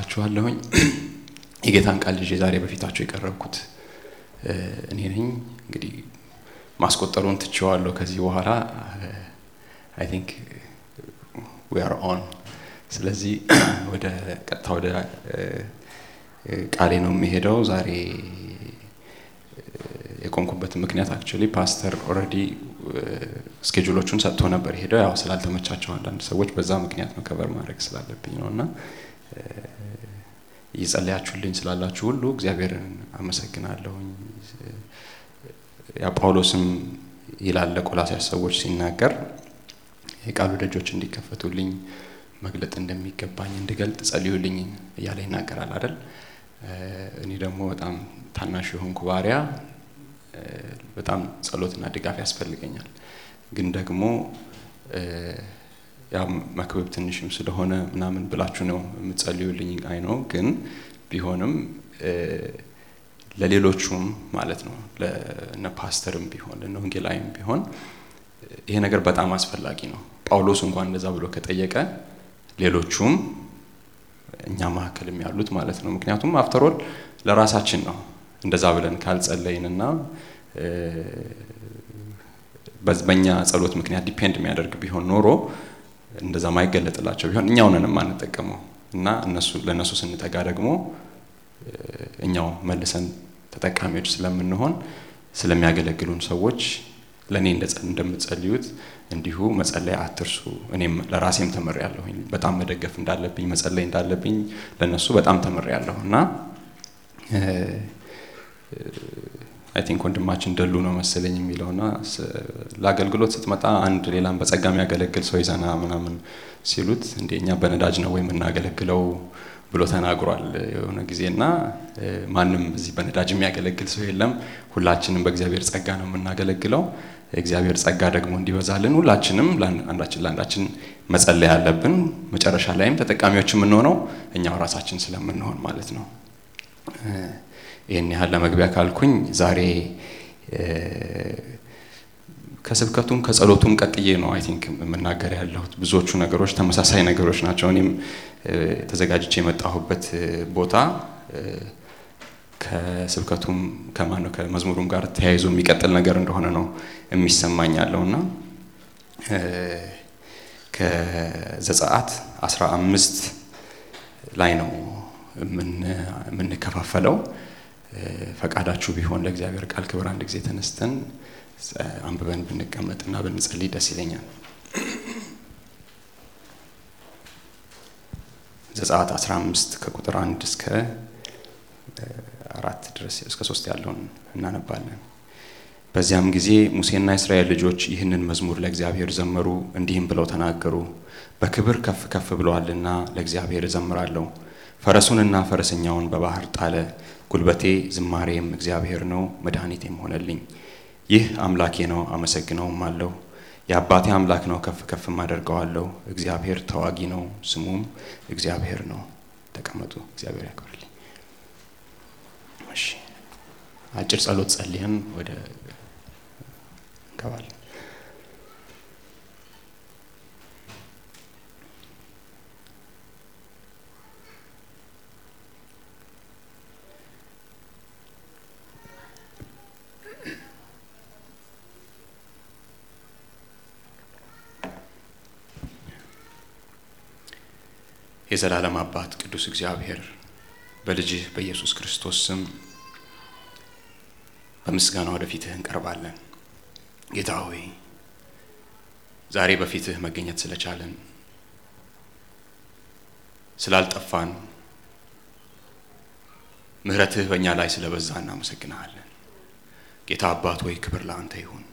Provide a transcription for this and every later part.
እላችኋለሁኝ። የጌታን ቃል ይዤ ዛሬ በፊታችሁ የቀረብኩት እኔ ነኝ። እንግዲህ ማስቆጠሩን ትቼዋለሁ። ከዚህ በኋላ አይ ቲንክ ዊ አር ኦን። ስለዚህ ወደ ቀጥታ ወደ ቃሌ ነው የሚሄደው። ዛሬ የቆምኩበት ምክንያት አክቹዋሊ ፓስተር ኦልሬዲ ስኬጁሎቹን ሰጥቶ ነበር ሄደው፣ ያው ስላልተመቻቸው አንዳንድ ሰዎች በዛ ምክንያት ነው ከበር ማድረግ ስላለብኝ ነው እና እየጸለያችሁልኝ ስላላችሁ ሁሉ እግዚአብሔርን አመሰግናለሁኝ። ያ ጳውሎስም ይላል ለቆላስያስ ሰዎች ሲናገር የቃሉ ደጆች እንዲከፈቱልኝ መግለጥ እንደሚገባኝ እንድገልጥ ጸልዩልኝ እያለ ይናገራል አይደል? እኔ ደግሞ በጣም ታናሽ የሆንኩ ባሪያ በጣም ጸሎትና ድጋፍ ያስፈልገኛል። ግን ደግሞ ያ መክብብ ትንሽም ስለሆነ ምናምን ብላችሁ ነው የምትጸልዩልኝ አይ ነው። ግን ቢሆንም ለሌሎቹም ማለት ነው ለነ ፓስተርም ቢሆን ለነ ወንጌላዊም ቢሆን ይሄ ነገር በጣም አስፈላጊ ነው። ጳውሎስ እንኳን እንደዛ ብሎ ከጠየቀ ሌሎቹም እኛ መካከልም ያሉት ማለት ነው። ምክንያቱም አፍተሮል ለራሳችን ነው እንደዛ ብለን ካልጸለይንና በኛ ጸሎት ምክንያት ዲፔንድ የሚያደርግ ቢሆን ኖሮ እንደዛ ማይገለጥላቸው ቢሆን እኛው ነን የማንጠቀመው እና እነሱ ለእነሱ ስንጠጋ ደግሞ እኛው መልሰን ተጠቃሚዎች ስለምንሆን ስለሚያገለግሉን ሰዎች ለእኔ እንደምትጸልዩት እንዲሁ መጸለይ አትርሱ። እኔም ለራሴም ተምሬያለሁኝ። በጣም መደገፍ እንዳለብኝ መጸለይ እንዳለብኝ ለእነሱ በጣም ተምሬያለሁ እና አይ ቲንክ ወንድማችን ደሉ ነው መሰለኝ የሚለውና ለአገልግሎት ስትመጣ አንድ ሌላም በጸጋ የሚያገለግል ሰው ይዘና ምናምን ሲሉት እንደ እኛ በነዳጅ ነው ወይ የምናገለግለው ብሎ ተናግሯል የሆነ ጊዜና ማንም እዚህ በነዳጅ የሚያገለግል ሰው የለም። ሁላችንም በእግዚአብሔር ጸጋ ነው የምናገለግለው። የእግዚአብሔር ጸጋ ደግሞ እንዲበዛልን ሁላችንም አንዳችን ለአንዳችን መጸለይ አለብን። መጨረሻ ላይም ተጠቃሚዎች የምንሆነው እኛው ራሳችን ስለምንሆን ማለት ነው። ይህን ያህል ለመግቢያ ካልኩኝ ዛሬ ከስብከቱም ከጸሎቱም ቀጥዬ ነው አይ ቲንክ የምናገር ያለሁት። ብዙዎቹ ነገሮች ተመሳሳይ ነገሮች ናቸው። እኔም ተዘጋጅቼ የመጣሁበት ቦታ ከስብከቱም ከማነው ከመዝሙሩም ጋር ተያይዞ የሚቀጥል ነገር እንደሆነ ነው የሚሰማኝ ያለው እና ከዘጸአት አስራ አምስት ላይ ነው የምንከፋፈለው። ፈቃዳችሁ ቢሆን ለእግዚአብሔር ቃል ክብር አንድ ጊዜ ተነስተን አንብበን ብንቀመጥና ብንጸልይ ደስ ይለኛል። ዘጸአት 15 ከቁጥር አንድ እስከ አራት ድረስ እስከ ሶስት ያለውን እናነባለን። በዚያም ጊዜ ሙሴና የእስራኤል ልጆች ይህንን መዝሙር ለእግዚአብሔር ዘመሩ፣ እንዲህም ብለው ተናገሩ። በክብር ከፍ ከፍ ብለዋልና ለእግዚአብሔር እዘምራለሁ። ፈረሱንና ፈረሰኛውን በባህር ጣለ። ጉልበቴ ዝማሬም እግዚአብሔር ነው፣ መድኃኒቴም ሆነልኝ። ይህ አምላኬ ነው፣ አመሰግነውም አለሁ። የአባቴ አምላክ ነው፣ ከፍ ከፍም አደርገዋለሁ። እግዚአብሔር ተዋጊ ነው፣ ስሙም እግዚአብሔር ነው። ተቀመጡ። እግዚአብሔር ያክብርልኝ። እሺ፣ አጭር ጸሎት ጸልየን ወደ እንገባለን። የዘላለም አባት ቅዱስ እግዚአብሔር በልጅህ በኢየሱስ ክርስቶስ ስም በምስጋና ወደ ፊትህ እንቀርባለን። ጌታ ሆይ ዛሬ በፊትህ መገኘት ስለቻለን ስላልጠፋን ምሕረትህ በእኛ ላይ ስለበዛ እናመሰግንሃለን። ጌታ አባት ሆይ ክብር ለአንተ ይሁን።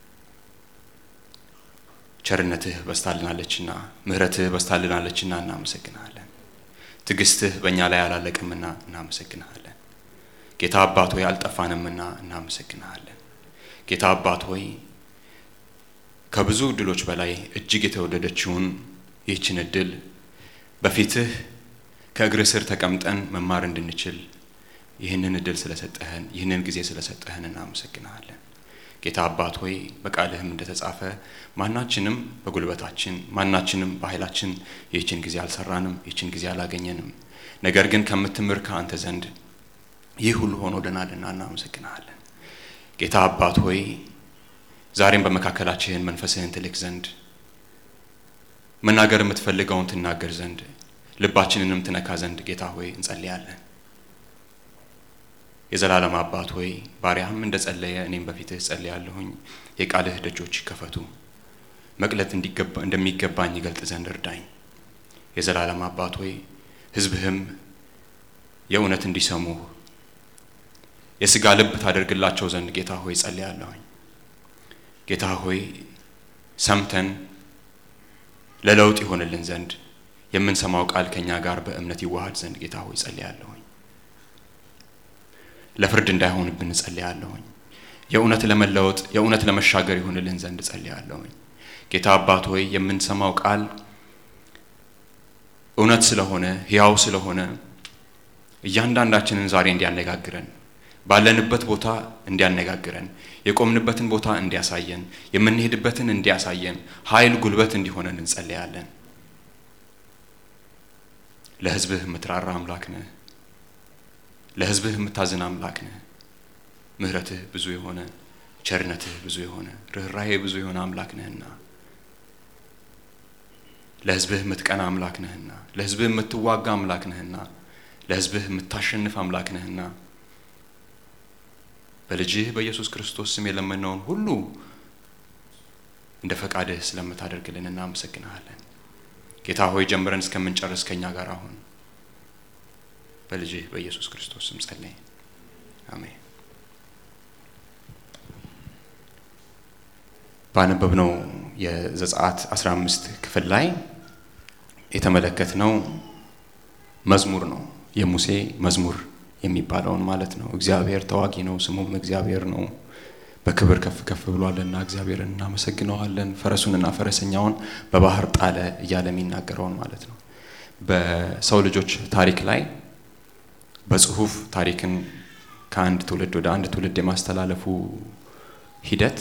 ቸርነትህ በስታልናለችና ምሕረትህ በስታልናለችና እናመሰግንሃለን። ትዕግስትህ በእኛ ላይ አላለቅምና እናመሰግንሃለን። ጌታ አባት ሆይ አልጠፋንምና እናመሰግንሃለን። ጌታ አባት ሆይ ከብዙ እድሎች በላይ እጅግ የተወደደችውን ይህችን እድል በፊትህ ከእግርህ ስር ተቀምጠን መማር እንድንችል ይህንን እድል ስለሰጠህን ይህንን ጊዜ ስለሰጠህን እናመሰግንሃለን። ጌታ አባት ሆይ በቃልህም እንደተጻፈ ማናችንም በጉልበታችን ማናችንም በኃይላችን ይህችን ጊዜ አልሰራንም፣ ይህችን ጊዜ አላገኘንም። ነገር ግን ከምትምር ከአንተ ዘንድ ይህ ሁሉ ሆኖልናልና እናመሰግንሃለን። ጌታ አባት ሆይ ዛሬም በመካከላችን መንፈስህን ትልክ ዘንድ መናገር የምትፈልገውን ትናገር ዘንድ ልባችንንም ትነካ ዘንድ ጌታ ሆይ እንጸልያለን። የዘላለም አባት ሆይ ባሪያህም እንደ ጸለየ እኔም በፊትህ ጸልያለሁኝ። የቃልህ ደጆች ይከፈቱ፣ መቅለት እንደሚገባኝ ይገልጥ ዘንድ እርዳኝ። የዘላለም አባት ሆይ ሕዝብህም የእውነት እንዲሰሙህ የሥጋ ልብ ታደርግላቸው ዘንድ ጌታ ሆይ ጸልያለሁኝ። ጌታ ሆይ ሰምተን ለለውጥ ይሆንልን ዘንድ የምንሰማው ቃል ከእኛ ጋር በእምነት ይዋሃድ ዘንድ ጌታ ሆይ ጸልያለሁኝ። ለፍርድ እንዳይሆንብን ጸልያለሁኝ። የእውነት ለመለወጥ የእውነት ለመሻገር ይሆንልን ዘንድ ጸልያለሁኝ። ጌታ አባት ሆይ የምንሰማው ቃል እውነት ስለሆነ ሕያው ስለሆነ እያንዳንዳችንን ዛሬ እንዲያነጋግረን ባለንበት ቦታ እንዲያነጋግረን የቆምንበትን ቦታ እንዲያሳየን የምንሄድበትን እንዲያሳየን ኃይል ጉልበት እንዲሆነን እንጸልያለን። ለሕዝብህ የምትራራ አምላክ ነህ። ለሕዝብህ የምታዝን አምላክ ነህ። ምሕረትህ ብዙ የሆነ ቸርነትህ ብዙ የሆነ ርኅራሄ ብዙ የሆነ አምላክ ነህና ለሕዝብህ የምትቀና አምላክ ነህና ለሕዝብህ የምትዋጋ አምላክ ነህና ለሕዝብህ የምታሸንፍ አምላክ ነህና በልጅህ በኢየሱስ ክርስቶስ ስም የለመነውን ሁሉ እንደ ፈቃድህ ስለምታደርግልን እናመሰግንሃለን። ጌታ ሆይ ጀምረን እስከምንጨርስ ከኛ ጋር አሁን በልጅህ በኢየሱስ ክርስቶስ ስም ጸለይ፣ አሜን። ባነበብነው የዘጸአት 15 ክፍል ላይ የተመለከትነው መዝሙር ነው። የሙሴ መዝሙር የሚባለውን ማለት ነው። እግዚአብሔር ተዋጊ ነው፣ ስሙም እግዚአብሔር ነው። በክብር ከፍ ከፍ ብሏልና እግዚአብሔርን እናመሰግነዋለን። ፈረሱንና ፈረሰኛውን በባህር ጣለ እያለ የሚናገረውን ማለት ነው። በሰው ልጆች ታሪክ ላይ በጽሁፍ ታሪክን ከአንድ ትውልድ ወደ አንድ ትውልድ የማስተላለፉ ሂደት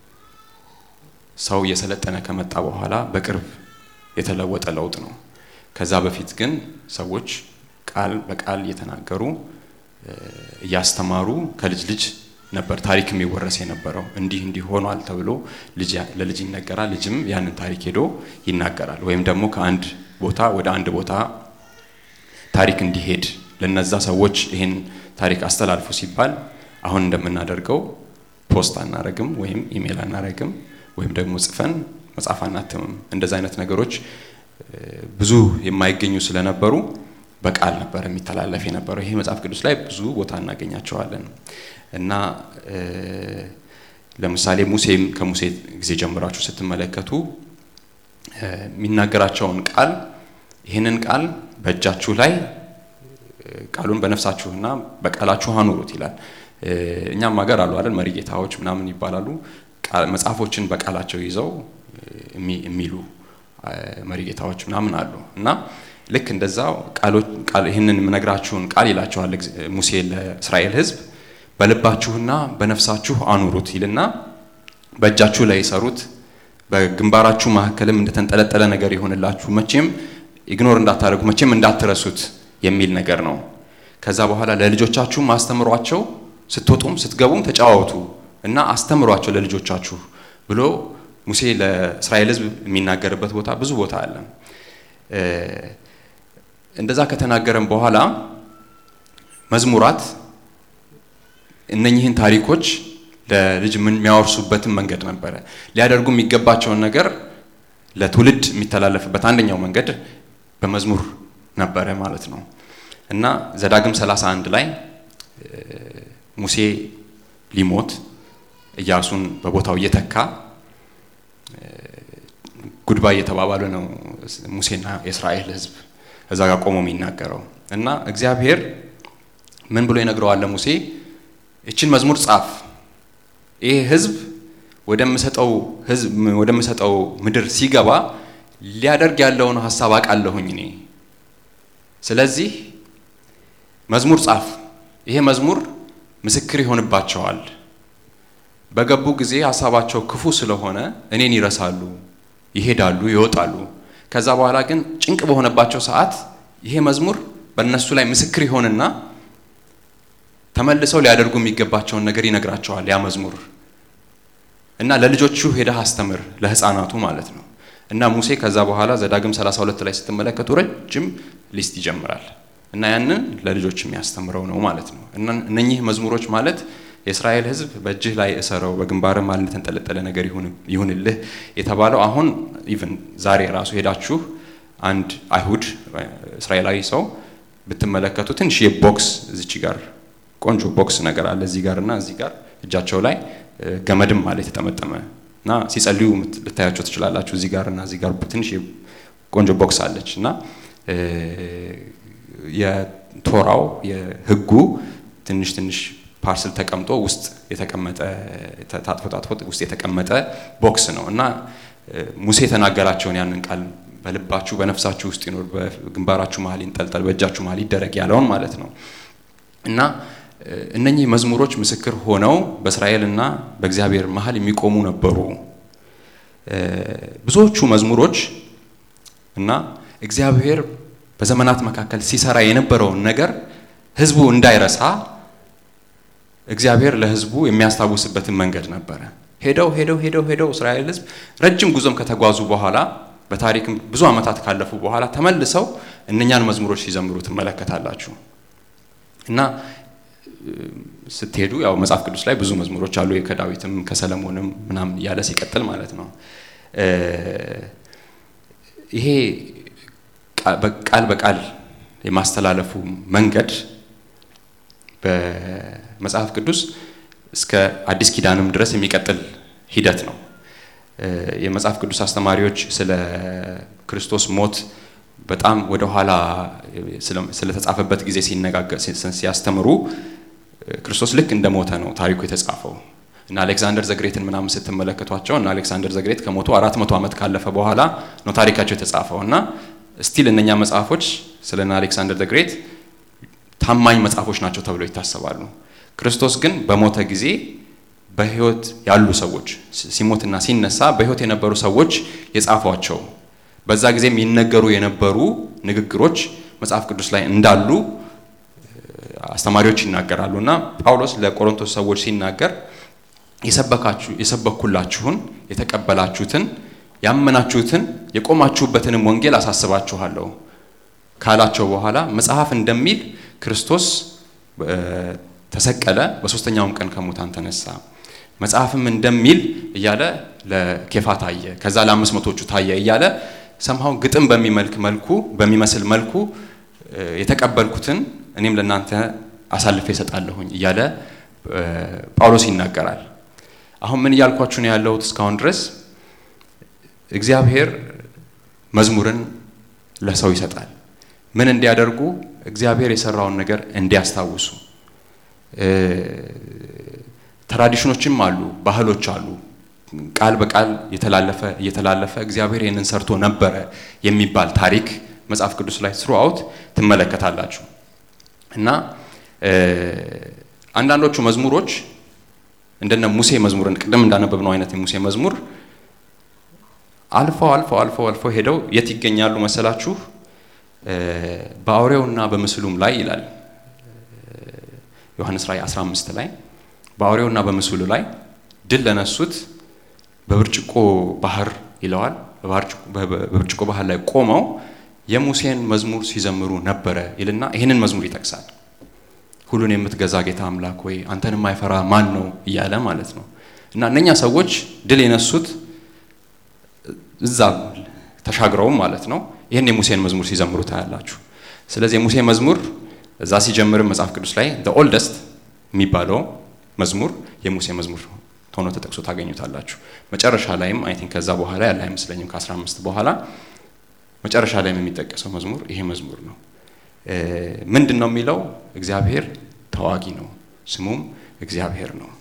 ሰው እየሰለጠነ ከመጣ በኋላ በቅርብ የተለወጠ ለውጥ ነው። ከዛ በፊት ግን ሰዎች ቃል በቃል እየተናገሩ እያስተማሩ ከልጅ ልጅ ነበር ታሪክ የሚወረስ የነበረው። እንዲህ እንዲህ ሆኗል ተብሎ ለልጅ ይነገራል። ልጅም ያንን ታሪክ ሄዶ ይናገራል። ወይም ደግሞ ከአንድ ቦታ ወደ አንድ ቦታ ታሪክ እንዲሄድ ለነዛ ሰዎች ይህን ታሪክ አስተላልፉ ሲባል አሁን እንደምናደርገው ፖስት አናረግም፣ ወይም ኢሜል አናረግም፣ ወይም ደግሞ ጽፈን መጽሐፍ አናትምም። እንደዚ አይነት ነገሮች ብዙ የማይገኙ ስለነበሩ በቃል ነበር የሚተላለፍ የነበረው። ይሄ መጽሐፍ ቅዱስ ላይ ብዙ ቦታ እናገኛቸዋለን እና ለምሳሌ ሙሴም ከሙሴ ጊዜ ጀምራችሁ ስትመለከቱ የሚናገራቸውን ቃል ይህንን ቃል በእጃችሁ ላይ ቃሉን በነፍሳችሁና በቃላችሁ አኑሩት ይላል። እኛም ሀገር አሉ አይደል መሪ ጌታዎች ምናምን ይባላሉ። መጽሐፎችን በቃላቸው ይዘው የሚሉ መሪ ጌታዎች ምናምን አሉ እና ልክ እንደዛው ይህንን የምነግራችሁን ቃል ይላቸዋል ሙሴ ለእስራኤል ሕዝብ በልባችሁና በነፍሳችሁ አኑሩት ይልና በእጃችሁ ላይ ሰሩት፣ በግንባራችሁ መካከልም እንደተንጠለጠለ ነገር ይሆንላችሁ፣ መቼም ኢግኖር እንዳታደርጉ፣ መቼም እንዳትረሱት የሚል ነገር ነው። ከዛ በኋላ ለልጆቻችሁም አስተምሯቸው፣ ስትወጡም ስትገቡም ተጫዋወቱ እና አስተምሯቸው ለልጆቻችሁ ብሎ ሙሴ ለእስራኤል ሕዝብ የሚናገርበት ቦታ ብዙ ቦታ አለ። እንደዛ ከተናገረም በኋላ መዝሙራት እነኚህን ታሪኮች ለልጅ የሚያወርሱበትን መንገድ ነበረ። ሊያደርጉ የሚገባቸውን ነገር ለትውልድ የሚተላለፍበት አንደኛው መንገድ በመዝሙር ነበረ ማለት ነው እና ዘዳግም 31 ላይ ሙሴ ሊሞት ኢያሱን በቦታው እየተካ ጉድባይ እየተባባሉ ነው ሙሴና የእስራኤል ሕዝብ እዛ ጋር ቆሞ የሚናገረው እና እግዚአብሔር ምን ብሎ ይነግረዋል ለሙሴ ይችን መዝሙር ጻፍ፣ ይህ ሕዝብ ወደምሰጠው ምድር ሲገባ ሊያደርግ ያለውን ሀሳብ አውቃለሁኝ እኔ። ስለዚህ መዝሙር ጻፍ፣ ይሄ መዝሙር ምስክር ይሆንባቸዋል። በገቡ ጊዜ ሀሳባቸው ክፉ ስለሆነ እኔን ይረሳሉ፣ ይሄዳሉ፣ ይወጣሉ። ከዛ በኋላ ግን ጭንቅ በሆነባቸው ሰዓት ይሄ መዝሙር በእነሱ ላይ ምስክር ይሆንና ተመልሰው ሊያደርጉ የሚገባቸውን ነገር ይነግራቸዋል ያ መዝሙር እና ለልጆቹ ሄደህ አስተምር ለህፃናቱ ማለት ነው። እና ሙሴ ከዛ በኋላ ዘዳግም 32 ላይ ስትመለከቱ ረጅም ሊስት ይጀምራል እና ያንን ለልጆች የሚያስተምረው ነው ማለት ነው። እና እነኚህ መዝሙሮች ማለት የእስራኤል ሕዝብ በእጅህ ላይ እሰረው በግንባርም ማለት የተንጠለጠለ ነገር ይሁንልህ የተባለው አሁን ኢቭን ዛሬ ራሱ ሄዳችሁ አንድ አይሁድ እስራኤላዊ ሰው ብትመለከቱ ትንሽ የቦክስ እዚች ጋር ቆንጆ ቦክስ ነገር አለ እዚህ ጋር እና እዚህ ጋር እጃቸው ላይ ገመድም አለ የተጠመጠመ እና ሲጸልዩ ልታያቸው ትችላላችሁ። እዚህ ጋር እና እዚህ ጋር ትንሽ ቆንጆ ቦክስ አለች እና የቶራው የህጉ ትንሽ ትንሽ ፓርስል ተቀምጦ ውስጥ የተቀመጠ ታጥፎ ታጥፎ ውስጥ የተቀመጠ ቦክስ ነው እና ሙሴ የተናገራቸውን ያንን ቃል በልባችሁ በነፍሳችሁ ውስጥ ይኖር፣ በግንባራችሁ መሀል ይንጠልጠል፣ በእጃችሁ መሀል ይደረግ ያለውን ማለት ነው እና እነኚህ መዝሙሮች ምስክር ሆነው በእስራኤልና በእግዚአብሔር መሀል የሚቆሙ ነበሩ። ብዙዎቹ መዝሙሮች እና እግዚአብሔር በዘመናት መካከል ሲሰራ የነበረውን ነገር ህዝቡ እንዳይረሳ እግዚአብሔር ለህዝቡ የሚያስታውስበትን መንገድ ነበረ። ሄደው ሄደው ሄደው ሄደው እስራኤል ህዝብ ረጅም ጉዞም ከተጓዙ በኋላ በታሪክም ብዙ ዓመታት ካለፉ በኋላ ተመልሰው እነኛን መዝሙሮች ሲዘምሩ ትመለከታላችሁ እና ስትሄዱ ያው መጽሐፍ ቅዱስ ላይ ብዙ መዝሙሮች አሉ። ከዳዊትም ከሰለሞንም ምናምን እያለ ሲቀጥል ማለት ነው። ይሄ ቃል በቃል የማስተላለፉ መንገድ በመጽሐፍ ቅዱስ እስከ አዲስ ኪዳንም ድረስ የሚቀጥል ሂደት ነው። የመጽሐፍ ቅዱስ አስተማሪዎች ስለ ክርስቶስ ሞት በጣም ወደ ኋላ ስለተጻፈበት ጊዜ ሲነጋገር ሲያስተምሩ ክርስቶስ ልክ እንደ ሞተ ነው ታሪኩ የተጻፈው እና አሌክዛንደር ዘግሬትን ምናምን ስትመለከቷቸው እና አሌክሳንደር ዘግሬት ከሞቱ አራት መቶ ዓመት ካለፈ በኋላ ነው ታሪካቸው የተጻፈው እና ስቲል እነኛ መጽሐፎች ስለ አሌክሳንደር ዘግሬት ታማኝ መጽሐፎች ናቸው ተብለው ይታሰባሉ። ክርስቶስ ግን በሞተ ጊዜ በሕይወት ያሉ ሰዎች ሲሞትና ሲነሳ በሕይወት የነበሩ ሰዎች የጻፏቸው በዛ ጊዜ የሚነገሩ የነበሩ ንግግሮች መጽሐፍ ቅዱስ ላይ እንዳሉ አስተማሪዎች ይናገራሉ እና ጳውሎስ ለቆሮንቶስ ሰዎች ሲናገር የሰበካችሁ የሰበኩላችሁን የተቀበላችሁትን ያመናችሁትን የቆማችሁበትንም ወንጌል አሳስባችኋለሁ ካላቸው በኋላ መጽሐፍ እንደሚል ክርስቶስ ተሰቀለ፣ በሶስተኛውም ቀን ከሙታን ተነሳ፣ መጽሐፍም እንደሚል እያለ ለኬፋ ታየ፣ ከዛ ለአምስት መቶቹ ታየ እያለ ሰምሃው ግጥም በሚመልክ መልኩ በሚመስል መልኩ የተቀበልኩትን እኔም ለእናንተ አሳልፌ እሰጣለሁኝ እያለ ጳውሎስ ይናገራል። አሁን ምን እያልኳችሁ ነው ያለሁት? እስካሁን ድረስ እግዚአብሔር መዝሙርን ለሰው ይሰጣል። ምን እንዲያደርጉ? እግዚአብሔር የሰራውን ነገር እንዲያስታውሱ። ትራዲሽኖችም አሉ፣ ባህሎች አሉ። ቃል በቃል የተላለፈ እየተላለፈ እግዚአብሔር ይህንን ሰርቶ ነበረ የሚባል ታሪክ መጽሐፍ ቅዱስ ላይ ስሩአውት ትመለከታላችሁ። እና አንዳንዶቹ መዝሙሮች እንደነ ሙሴ መዝሙርን ቅድም እንዳነበብነው አይነት የሙሴ መዝሙር አልፈው አልፈው አልፈው አልፈው ሄደው የት ይገኛሉ መሰላችሁ? በአውሬውና በምስሉም ላይ ይላል ዮሐንስ ራእይ 15 ላይ በአውሬውና በምስሉ ላይ ድል ለነሱት በብርጭቆ ባህር ይለዋል። በብርጭቆ ባህር ላይ ቆመው የሙሴን መዝሙር ሲዘምሩ ነበረ ይልና ይህንን መዝሙር ይጠቅሳል። ሁሉን የምትገዛ ጌታ አምላክ ወይ አንተን የማይፈራ ማን ነው እያለ ማለት ነው። እና እነኛ ሰዎች ድል የነሱት እዛ ተሻግረውም ማለት ነው ይህን የሙሴን መዝሙር ሲዘምሩ ታያላችሁ። ስለዚህ የሙሴ መዝሙር እዛ ሲጀምርም መጽሐፍ ቅዱስ ላይ ኦልደስት የሚባለው መዝሙር የሙሴ መዝሙር ሆኖ ተጠቅሶ ታገኙታላችሁ። መጨረሻ ላይም አይ ቲንክ ከዛ በኋላ ያለ አይመስለኝም ከ15 በኋላ መጨረሻ ላይም የሚጠቀሰው መዝሙር ይሄ መዝሙር ነው። ምንድን ነው የሚለው? እግዚአብሔር ተዋጊ ነው፣ ስሙም እግዚአብሔር ነው።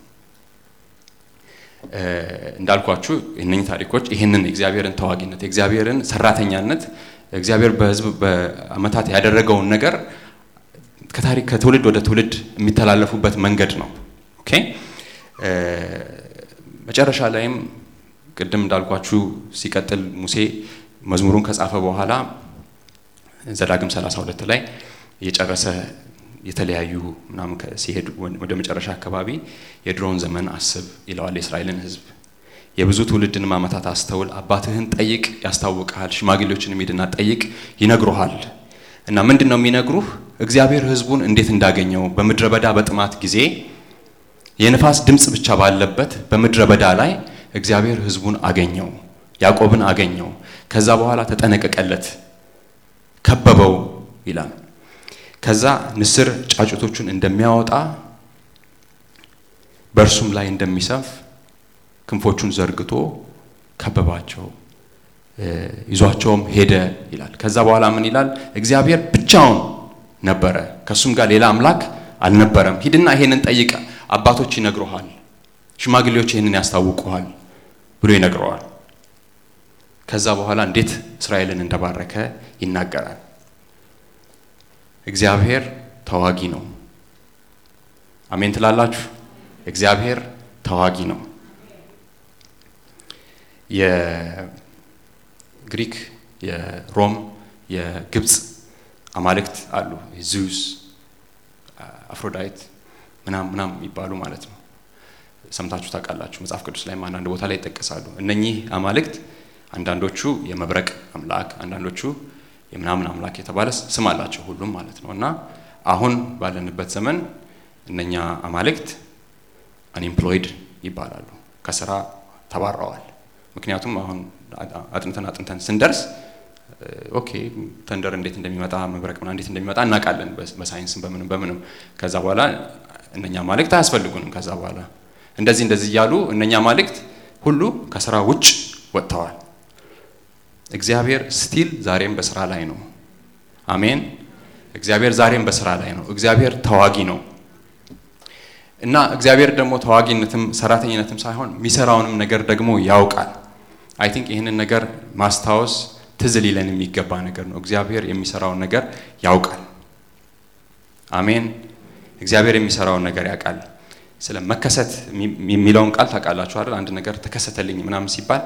እንዳልኳችሁ እነኚህ ታሪኮች ይህንን የእግዚአብሔርን ተዋጊነት የእግዚአብሔርን ሰራተኛነት እግዚአብሔር በሕዝብ በዓመታት ያደረገውን ነገር ከታሪክ ከትውልድ ወደ ትውልድ የሚተላለፉበት መንገድ ነው። ኦኬ መጨረሻ ላይም ቅድም እንዳልኳችሁ ሲቀጥል ሙሴ መዝሙሩን ከጻፈ በኋላ ዘዳግም 32 ላይ እየጨረሰ የተለያዩ ምናምን ሲሄድ ወደ መጨረሻ አካባቢ የድሮውን ዘመን አስብ ይለዋል የእስራኤልን ሕዝብ። የብዙ ትውልድንም ዓመታት አስተውል፣ አባትህን ጠይቅ ያስታውቅሃል፣ ሽማግሌዎችን ሂድና ጠይቅ ይነግሩሃል። እና ምንድን ነው የሚነግሩህ? እግዚአብሔር ሕዝቡን እንዴት እንዳገኘው በምድረ በዳ በጥማት ጊዜ የንፋስ ድምፅ ብቻ ባለበት በምድረ በዳ ላይ እግዚአብሔር ሕዝቡን አገኘው፣ ያዕቆብን አገኘው። ከዛ በኋላ ተጠነቀቀለት፣ ከበበው ይላል። ከዛ ንስር ጫጩቶቹን እንደሚያወጣ በእርሱም ላይ እንደሚሰፍ ክንፎቹን ዘርግቶ ከበባቸው፣ ይዟቸውም ሄደ ይላል። ከዛ በኋላ ምን ይላል? እግዚአብሔር ብቻውን ነበረ፣ ከእሱም ጋር ሌላ አምላክ አልነበረም። ሂድና ይሄንን ጠይቅ፣ አባቶች ይነግሩሃል፣ ሽማግሌዎች ይህንን ያስታውቁሃል ብሎ ይነግረዋል። ከዛ በኋላ እንዴት እስራኤልን እንደባረከ ይናገራል። እግዚአብሔር ተዋጊ ነው። አሜን ትላላችሁ? እግዚአብሔር ተዋጊ ነው። የግሪክ፣ የሮም፣ የግብፅ አማልክት አሉ። ዚዩስ፣ አፍሮዳይት ምናም ምናም የሚባሉ ማለት ነው። ሰምታችሁ ታውቃላችሁ። መጽሐፍ ቅዱስ ላይም አንዳንድ ቦታ ላይ ይጠቀሳሉ። እነኚህ አማልክት አንዳንዶቹ የመብረቅ አምላክ፣ አንዳንዶቹ የምናምን አምላክ የተባለ ስም አላቸው ሁሉም ማለት ነው። እና አሁን ባለንበት ዘመን እነኛ አማልክት አንኤምፕሎይድ ይባላሉ፣ ከስራ ተባረዋል። ምክንያቱም አሁን አጥንተን አጥንተን ስንደርስ ኦኬ ተንደር እንዴት እንደሚመጣ መብረቅ ምናምን እንዴት እንደሚመጣ እናውቃለን፣ በሳይንስም በምንም በምንም። ከዛ በኋላ እነኛ አማልክት አያስፈልጉንም። ከዛ በኋላ እንደዚህ እንደዚህ እያሉ እነኛ አማልክት ሁሉ ከስራ ውጭ ወጥተዋል። እግዚአብሔር ስቲል ዛሬም በስራ ላይ ነው። አሜን። እግዚአብሔር ዛሬም በስራ ላይ ነው። እግዚአብሔር ተዋጊ ነው እና እግዚአብሔር ደግሞ ተዋጊነትም ሰራተኝነትም ሳይሆን የሚሰራውንም ነገር ደግሞ ያውቃል። አይ ቲንክ ይህንን ነገር ማስታወስ ትዝ ሊለን የሚገባ ነገር ነው። እግዚአብሔር የሚሰራውን ነገር ያውቃል። አሜን። እግዚአብሔር የሚሰራውን ነገር ያውቃል። ስለ መከሰት የሚለውን ቃል ታውቃላችሁ አይደል? አንድ ነገር ተከሰተልኝ ምናምን ሲባል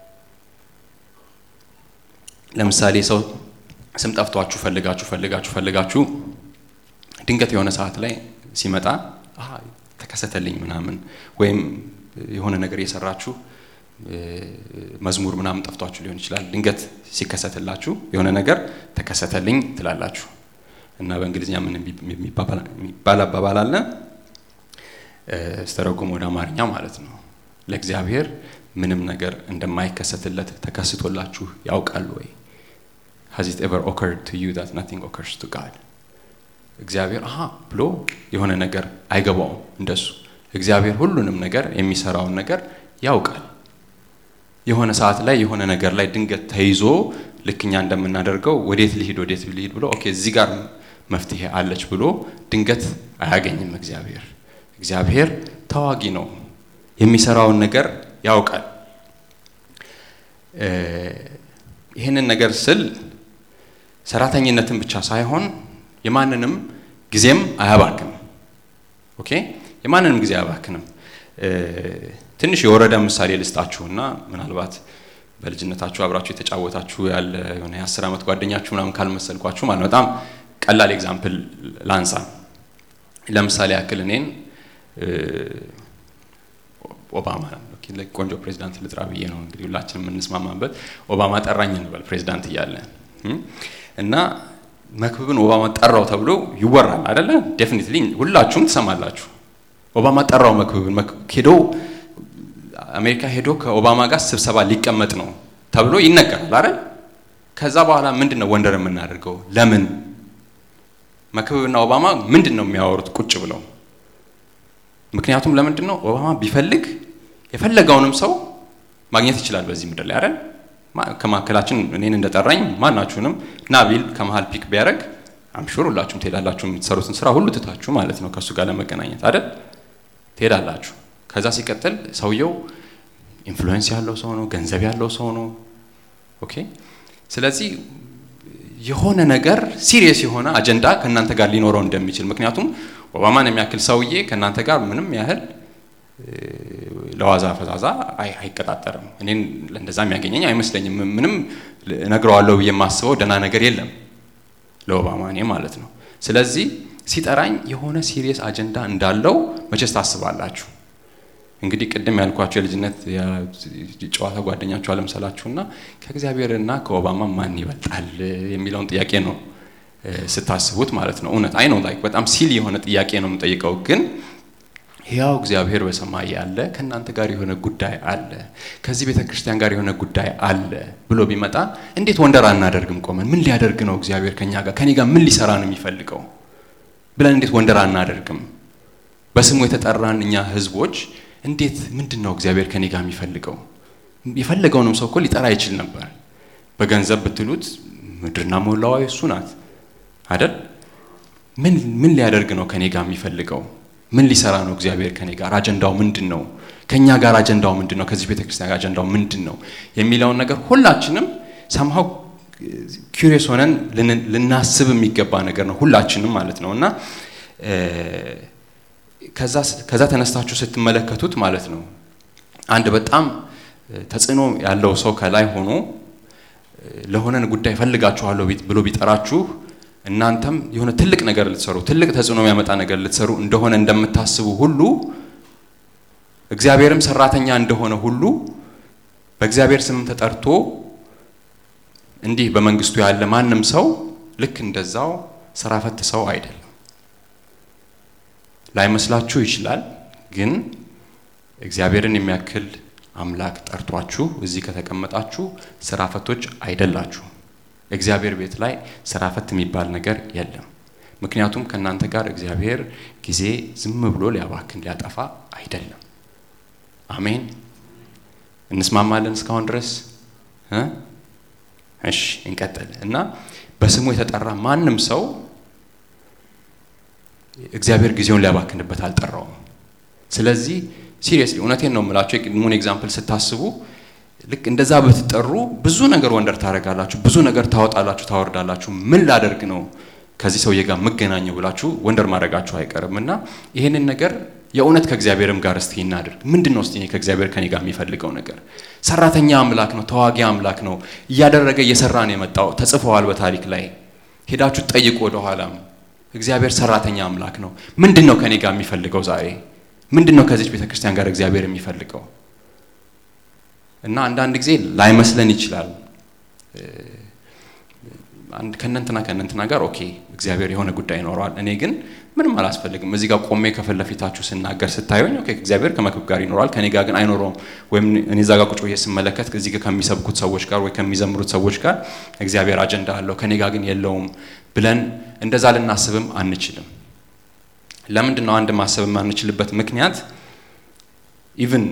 ለምሳሌ ሰው ስም ጠፍቷችሁ ፈልጋችሁ ፈልጋችሁ ፈልጋችሁ ድንገት የሆነ ሰዓት ላይ ሲመጣ ተከሰተልኝ ምናምን ወይም የሆነ ነገር እየሰራችሁ መዝሙር ምናምን ጠፍቷችሁ ሊሆን ይችላል። ድንገት ሲከሰትላችሁ የሆነ ነገር ተከሰተልኝ ትላላችሁ እና በእንግሊዝኛ ምን የሚባል አባባል አለ ስተረጉም ወደ አማርኛ ማለት ነው። ለእግዚአብሔር ምንም ነገር እንደማይከሰትለት ተከስቶላችሁ ያውቃል ወይ? has it ever occurred to you that nothing occurs to God? እግዚአብሔር አሃ ብሎ የሆነ ነገር አይገባውም። እንደሱ እግዚአብሔር ሁሉንም ነገር የሚሰራውን ነገር ያውቃል። የሆነ ሰዓት ላይ የሆነ ነገር ላይ ድንገት ተይዞ ልክ እኛ እንደምናደርገው ወዴት ልሂድ ወዴት ልሂድ ብሎ ኦኬ እዚህ ጋር መፍትሄ አለች ብሎ ድንገት አያገኝም። እግዚአብሔር እግዚአብሔር ተዋጊ ነው። የሚሰራውን ነገር ያውቃል። ይህንን ነገር ስል ሰራተኝነትን ብቻ ሳይሆን የማንንም ጊዜም አያባክንም። ኦኬ የማንንም ጊዜ አያባክንም። ትንሽ የወረደ ምሳሌ ልስጣችሁና ምናልባት በልጅነታችሁ አብራችሁ የተጫወታችሁ ያለ የሆነ የአስር ዓመት ጓደኛችሁ ምናምን ካልመሰልኳችሁ ማለት በጣም ቀላል ኤግዛምፕል ላንሳ። ለምሳሌ ያክል እኔን ኦባማ ቆንጆ ፕሬዚዳንት ልጥራ ብዬ ነው እንግዲህ ሁላችን የምንስማማበት። ኦባማ ጠራኝ እንበል ፕሬዚዳንት እያለ እና መክብብን ኦባማ ጠራው ተብሎ ይወራል አይደለ? ዴፊኒትሊ ሁላችሁም ትሰማላችሁ። ኦባማ ጠራው መክብብን ሄዶ አሜሪካ ሄዶ ከኦባማ ጋር ስብሰባ ሊቀመጥ ነው ተብሎ ይነገራል አይደል? ከዛ በኋላ ምንድን ነው ወንደር የምናደርገው? ለምን መክብብና ኦባማ ምንድን ነው የሚያወሩት ቁጭ ብለው? ምክንያቱም ለምንድን ነው ኦባማ ቢፈልግ የፈለገውንም ሰው ማግኘት ይችላል በዚህ ምድር ላይ አይደል? ከመካከላችን እኔን እንደጠራኝ ማናችሁንም ና ቢል ከመሀል ፒክ ቢያደርግ አምሹር ሁላችሁም ትሄዳላችሁ። የምትሰሩትን ስራ ሁሉ ትታችሁ ማለት ነው ከእሱ ጋር ለመገናኘት አይደል? ትሄዳላችሁ። ከዛ ሲቀጥል ሰውየው ኢንፍሉዌንስ ያለው ሰው ነው፣ ገንዘብ ያለው ሰው ነው። ኦኬ። ስለዚህ የሆነ ነገር ሲሪየስ የሆነ አጀንዳ ከእናንተ ጋር ሊኖረው እንደሚችል ምክንያቱም ኦባማን የሚያክል ሰውዬ ከእናንተ ጋር ምንም ያህል ለዋዛ ፈዛዛ አይቀጣጠርም። እኔን እንደዛ የሚያገኘኝ አይመስለኝም። ምንም እነግረዋለሁ ብዬ የማስበው ደህና ነገር የለም ለኦባማ እኔ ማለት ነው። ስለዚህ ሲጠራኝ የሆነ ሲሪየስ አጀንዳ እንዳለው መቼስ ታስባላችሁ። እንግዲህ ቅድም ያልኳቸው የልጅነት ጨዋታ ጓደኛችሁ አለምሰላችሁና ከእግዚአብሔርና ከኦባማ ማን ይበልጣል የሚለውን ጥያቄ ነው ስታስቡት ማለት ነው። እውነት አይ ነው ላይ በጣም ሲል የሆነ ጥያቄ ነው የምጠይቀው ግን ሕያው እግዚአብሔር በሰማይ ያለ ከእናንተ ጋር የሆነ ጉዳይ አለ፣ ከዚህ ቤተ ክርስቲያን ጋር የሆነ ጉዳይ አለ ብሎ ቢመጣ እንዴት ወንደር አናደርግም? ቆመን ምን ሊያደርግ ነው እግዚአብሔር ከኛ ጋር ከኔ ጋር ምን ሊሰራ ነው የሚፈልገው ብለን እንዴት ወንደር አናደርግም? በስሙ የተጠራን እኛ ህዝቦች እንዴት ምንድን ነው እግዚአብሔር ከኔ ጋር የሚፈልገው? የፈለገውንም ሰው እኮ ሊጠራ ይችል ነበር። በገንዘብ ብትሉት ምድርና ሞላዋ እሱ ናት አደል? ምን ምን ሊያደርግ ነው ከኔ ጋር የሚፈልገው? ምን ሊሰራ ነው እግዚአብሔር ከኔ ጋር? አጀንዳው ምንድን ነው? ከኛ ጋር አጀንዳው ምንድን ነው? ከዚህ ቤተክርስቲያን ጋር አጀንዳው ምንድን ነው የሚለውን ነገር ሁላችንም ሰምሃው ኪሪየስ ሆነን ልናስብ የሚገባ ነገር ነው፣ ሁላችንም ማለት ነው። እና ከዛ ተነስታችሁ ስትመለከቱት ማለት ነው አንድ በጣም ተጽዕኖ ያለው ሰው ከላይ ሆኖ ለሆነን ጉዳይ ፈልጋችኋለሁ ብሎ ቢጠራችሁ እናንተም የሆነ ትልቅ ነገር ልትሰሩ ትልቅ ተጽዕኖ የሚያመጣ ነገር ልትሰሩ እንደሆነ እንደምታስቡ ሁሉ እግዚአብሔርም ሰራተኛ እንደሆነ ሁሉ በእግዚአብሔር ስም ተጠርቶ እንዲህ በመንግስቱ ያለ ማንም ሰው ልክ እንደዛው ስራ ፈት ሰው አይደለም። ላይመስላችሁ ይችላል፣ ግን እግዚአብሔርን የሚያክል አምላክ ጠርቷችሁ እዚህ ከተቀመጣችሁ ስራ ፈቶች አይደላችሁ። እግዚአብሔር ቤት ላይ ስራ ፈት የሚባል ነገር የለም። ምክንያቱም ከእናንተ ጋር እግዚአብሔር ጊዜ ዝም ብሎ ሊያባክን ሊያጠፋ አይደለም። አሜን። እንስማማለን እስካሁን ድረስ እ እሺ እንቀጥል እና በስሙ የተጠራ ማንም ሰው እግዚአብሔር ጊዜውን ሊያባክንበት አልጠራውም። ስለዚህ ሲሪየስሊ እውነቴን ነው የምላቸው የቅድሙን ኤግዛምፕል ስታስቡ ልክ እንደዛ ብትጠሩ ብዙ ነገር ወንደር ታደርጋላችሁ፣ ብዙ ነገር ታወጣላችሁ፣ ታወርዳላችሁ። ምን ላደርግ ነው ከዚህ ሰውዬ ጋር የምገናኘው ብላችሁ ወንደር ማድረጋችሁ አይቀርም እና ይህንን ነገር የእውነት ከእግዚአብሔርም ጋር እስቲ እናድርግ። ምንድን ነው እስቲ እኔ ከእግዚአብሔር ከኔ ጋር የሚፈልገው ነገር? ሰራተኛ አምላክ ነው፣ ተዋጊ አምላክ ነው፣ እያደረገ እየሰራ ነው የመጣው። ተጽፈዋል በታሪክ ላይ ሄዳችሁ ጠይቁ ወደኋላም። እግዚአብሔር ሰራተኛ አምላክ ነው። ምንድን ነው ከኔ ጋር የሚፈልገው ዛሬ? ምንድን ነው ከዚች ቤተ ክርስቲያን ጋር እግዚአብሔር የሚፈልገው? እና አንዳንድ ጊዜ ላይመስለን ይችላል። ከእነንትና ከእነንትና ጋር ኦኬ እግዚአብሔር የሆነ ጉዳይ ይኖረዋል፣ እኔ ግን ምንም አላስፈልግም። እዚህ ጋር ቆሜ ከፊት ለፊታችሁ ስናገር ስታዩኝ ኦኬ እግዚአብሔር ከመክብ ጋር ይኖረዋል፣ ከኔ ጋር ግን አይኖረውም። ወይም እኔ እዛ ጋር ቁጭ ብዬ ስመለከት እዚህ ጋር ከሚሰብኩት ሰዎች ጋር ወይ ከሚዘምሩት ሰዎች ጋር እግዚአብሔር አጀንዳ አለው፣ ከኔ ጋር ግን የለውም ብለን እንደዛ ልናስብም አንችልም። ለምንድን ነው አንድ ማሰብ የማንችልበት ምክንያት ኢቭን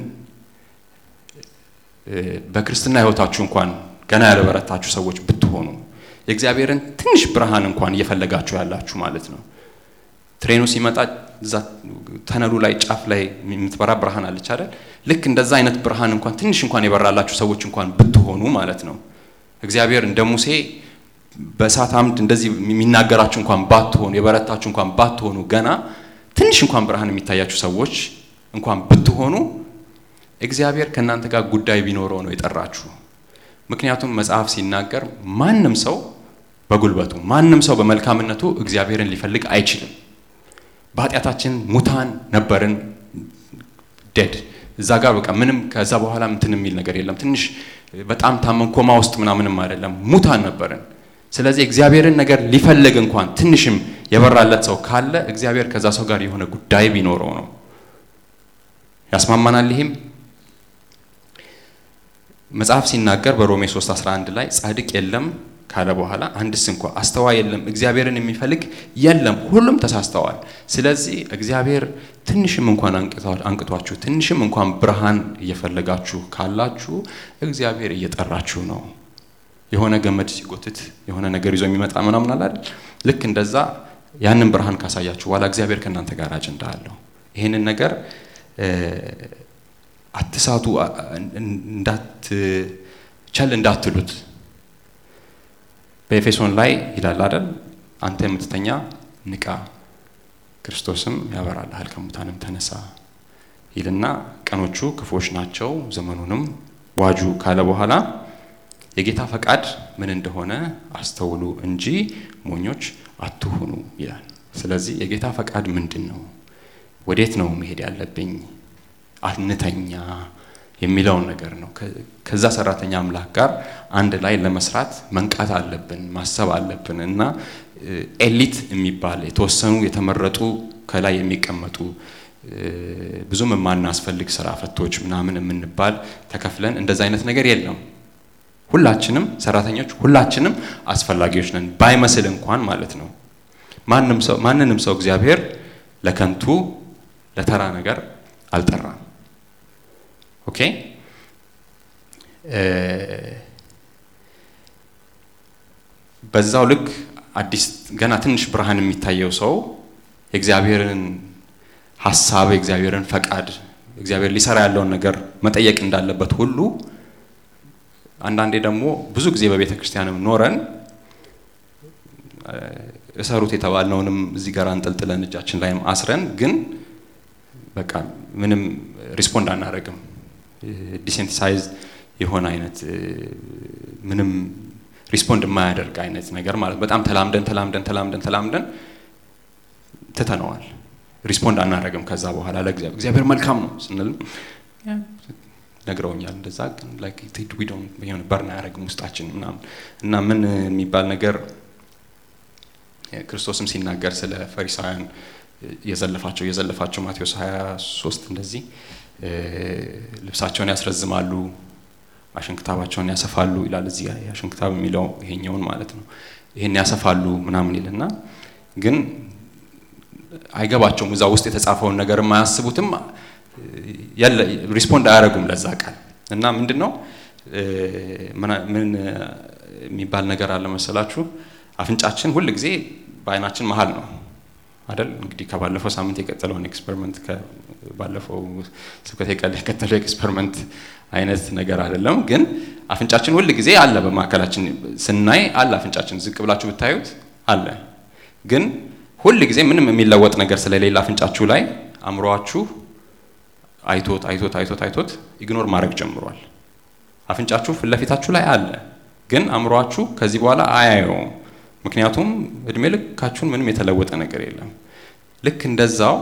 በክርስትና ህይወታችሁ እንኳን ገና ያልበረታችሁ ሰዎች ብትሆኑ የእግዚአብሔርን ትንሽ ብርሃን እንኳን እየፈለጋችሁ ያላችሁ ማለት ነው። ትሬኑ ሲመጣ እዛ ተነሉ ላይ ጫፍ ላይ የምትበራ ብርሃን አለች አይደል? ልክ እንደዛ አይነት ብርሃን እንኳን ትንሽ እንኳን የበራላችሁ ሰዎች እንኳን ብትሆኑ ማለት ነው እግዚአብሔር እንደ ሙሴ በእሳት አምድ እንደዚህ የሚናገራችሁ እንኳን ባትሆኑ የበረታችሁ እንኳን ባትሆኑ ገና ትንሽ እንኳን ብርሃን የሚታያችሁ ሰዎች እንኳን ብትሆኑ እግዚአብሔር ከእናንተ ጋር ጉዳይ ቢኖረው ነው የጠራችሁ። ምክንያቱም መጽሐፍ ሲናገር ማንም ሰው በጉልበቱ ማንም ሰው በመልካምነቱ እግዚአብሔርን ሊፈልግ አይችልም። በኃጢአታችን ሙታን ነበርን፣ ዴድ እዛ ጋር በቃ ምንም ከዛ በኋላ እንትን የሚል ነገር የለም። ትንሽ በጣም ታመን ኮማ ውስጥ ምናምንም አይደለም፣ ሙታን ነበርን። ስለዚህ እግዚአብሔርን ነገር ሊፈልግ እንኳን ትንሽም የበራለት ሰው ካለ እግዚአብሔር ከዛ ሰው ጋር የሆነ ጉዳይ ቢኖረው ነው። ያስማማናል ይህም መጽሐፍ ሲናገር በሮሜ 3 11 ላይ ጻድቅ የለም ካለ በኋላ አንድስ እንኳ አስተዋይ የለም፣ እግዚአብሔርን የሚፈልግ የለም፣ ሁሉም ተሳስተዋል። ስለዚህ እግዚአብሔር ትንሽም እንኳን አንቅቷችሁ ትንሽም እንኳን ብርሃን እየፈለጋችሁ ካላችሁ እግዚአብሔር እየጠራችሁ ነው። የሆነ ገመድ ሲጎትት የሆነ ነገር ይዞ የሚመጣ ምናምን አለ አይደል? ልክ እንደዛ ያንን ብርሃን ካሳያችሁ በኋላ እግዚአብሔር ከእናንተ ጋር አጀንዳ አለው። ይህንን ነገር አትሳቱ፣ ቸል እንዳትሉት። በኤፌሶን ላይ ይላል አይደል? አንተ የምትተኛ ንቃ፣ ክርስቶስም ያበራልሃል፣ ከሙታንም ተነሳ ይልና ቀኖቹ ክፉዎች ናቸው፣ ዘመኑንም ዋጁ ካለ በኋላ የጌታ ፈቃድ ምን እንደሆነ አስተውሉ እንጂ ሞኞች አትሁኑ ይላል። ስለዚህ የጌታ ፈቃድ ምንድን ነው? ወዴት ነው መሄድ ያለብኝ? አንተኛ የሚለውን ነገር ነው። ከዛ ሰራተኛ አምላክ ጋር አንድ ላይ ለመስራት መንቃት አለብን፣ ማሰብ አለብን እና ኤሊት የሚባል የተወሰኑ የተመረጡ ከላይ የሚቀመጡ ብዙም የማናስፈልግ ስራ ፈቶች ምናምን የምንባል ተከፍለን እንደዛ አይነት ነገር የለም። ሁላችንም ሰራተኞች፣ ሁላችንም አስፈላጊዎች ነን ባይመስል እንኳን ማለት ነው። ማንም ሰው ማንንም ሰው እግዚአብሔር ለከንቱ ለተራ ነገር አልጠራም። ኦኬ በዛው ልክ አዲስ ገና ትንሽ ብርሃን የሚታየው ሰው የእግዚአብሔርን ሀሳብ የእግዚአብሔርን ፈቃድ እግዚአብሔር ሊሰራ ያለውን ነገር መጠየቅ እንዳለበት ሁሉ አንዳንዴ ደግሞ ብዙ ጊዜ በቤተ ክርስቲያንም ኖረን እሰሩት የተባልነውንም እዚህ ጋር አንጠልጥለን እጃችን ላይም አስረን ግን በቃ ምንም ሪስፖንድ አናደርግም። ዲሴንቲሳይዝ የሆነ አይነት ምንም ሪስፖንድ የማያደርግ አይነት ነገር ማለት በጣም ተላምደን ተላምደን ተላምደን ተላምደን ትተነዋል። ሪስፖንድ አናደርግም። ከዛ በኋላ ለእግዚአብሔር እግዚአብሔር መልካም ነው ስንልም ነግረውኛል። እንደዛ ግን ሆነ በርን አያደርግም ውስጣችን ምናምን እና ምን የሚባል ነገር ክርስቶስም ሲናገር ስለ ፈሪሳውያን የዘለፋቸው የዘለፋቸው ማቴዎስ 23 እንደዚህ ልብሳቸውን ያስረዝማሉ፣ አሸንክታባቸውን ያሰፋሉ ይላል። እዚህ አሸንክታብ የሚለው ይሄኛውን ማለት ነው። ይሄን ያሰፋሉ ምናምን ይልና ግን አይገባቸውም። እዛ ውስጥ የተጻፈውን ነገር አያስቡትም። ሪስፖንድ አያደርጉም ለዛ ቃል እና ምንድን ነው ምን የሚባል ነገር አለ መሰላችሁ? አፍንጫችን ሁል ጊዜ በአይናችን መሀል ነው አይደል? እንግዲህ ከባለፈው ሳምንት የቀጠለውን ኤክስፐሪመንት ባለፈው ስብከት የቀጠለው ኤክስፐሪመንት አይነት ነገር አይደለም። ግን አፍንጫችን ሁል ጊዜ አለ፣ በማዕከላችን ስናይ አለ። አፍንጫችን ዝቅ ብላችሁ ብታዩት አለ። ግን ሁል ጊዜ ምንም የሚለወጥ ነገር ስለሌለ አፍንጫችሁ ላይ አእምሯችሁ አይቶት አይቶት አይቶት አይቶት ኢግኖር ማድረግ ጀምሯል። አፍንጫችሁ ፊት ለፊታችሁ ላይ አለ፣ ግን አእምሯችሁ ከዚህ በኋላ አያየውም። ምክንያቱም እድሜ ልካችሁን ምንም የተለወጠ ነገር የለም። ልክ እንደዛው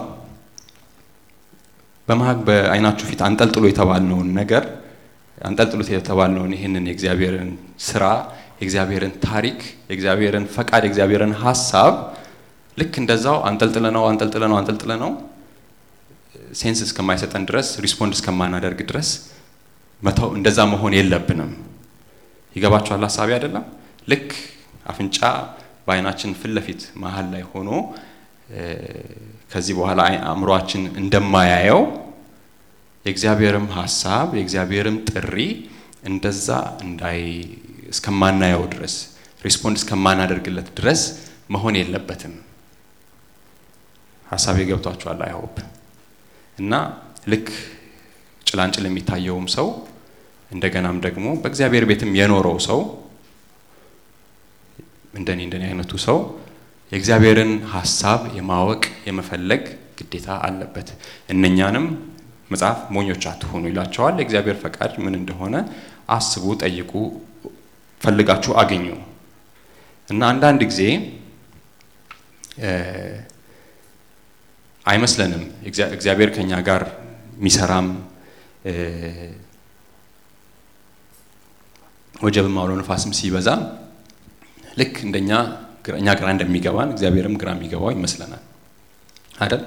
በመሀል በአይናችሁ ፊት አንጠልጥሎ የተባልነውን ነገር አንጠልጥሎት የተባልነውን ይህንን የእግዚአብሔርን ስራ፣ የእግዚአብሔርን ታሪክ፣ የእግዚአብሔርን ፈቃድ፣ የእግዚአብሔርን ሀሳብ ልክ እንደዛው አንጠልጥለ ነው አንጠልጥለ ነው አንጠልጥለ ነው ሴንስ እስከማይሰጠን ድረስ ሪስፖንድ እስከማናደርግ ድረስ መተው እንደዛ መሆን የለብንም። ይገባችኋል ሀሳቢ አይደለም? ልክ አፍንጫ በአይናችን ፊት ለፊት መሀል ላይ ሆኖ ከዚህ በኋላ አእምሯችን እንደማያየው የእግዚአብሔርም ሀሳብ የእግዚአብሔርም ጥሪ እንደዛ እንዳይ እስከማናየው ድረስ ሪስፖንድ እስከማናደርግለት ድረስ መሆን የለበትም። ሀሳቤ ገብቷችኋል? አይሆፕ እና ልክ ጭላንጭል የሚታየውም ሰው እንደገናም ደግሞ በእግዚአብሔር ቤትም የኖረው ሰው እንደኔ እንደኔ አይነቱ ሰው የእግዚአብሔርን ሀሳብ የማወቅ የመፈለግ ግዴታ አለበት። እነኛንም መጽሐፍ ሞኞች አትሆኑ ይላቸዋል። የእግዚአብሔር ፈቃድ ምን እንደሆነ አስቡ፣ ጠይቁ፣ ፈልጋችሁ አገኙ እና አንዳንድ ጊዜ አይመስለንም እግዚአብሔር ከኛ ጋር የሚሰራም ወጀብም አውሎ ነፋስም ሲበዛ ልክ እንደኛ እኛ ግራ እንደሚገባን እግዚአብሔርም ግራ የሚገባው ይመስለናል አይደል?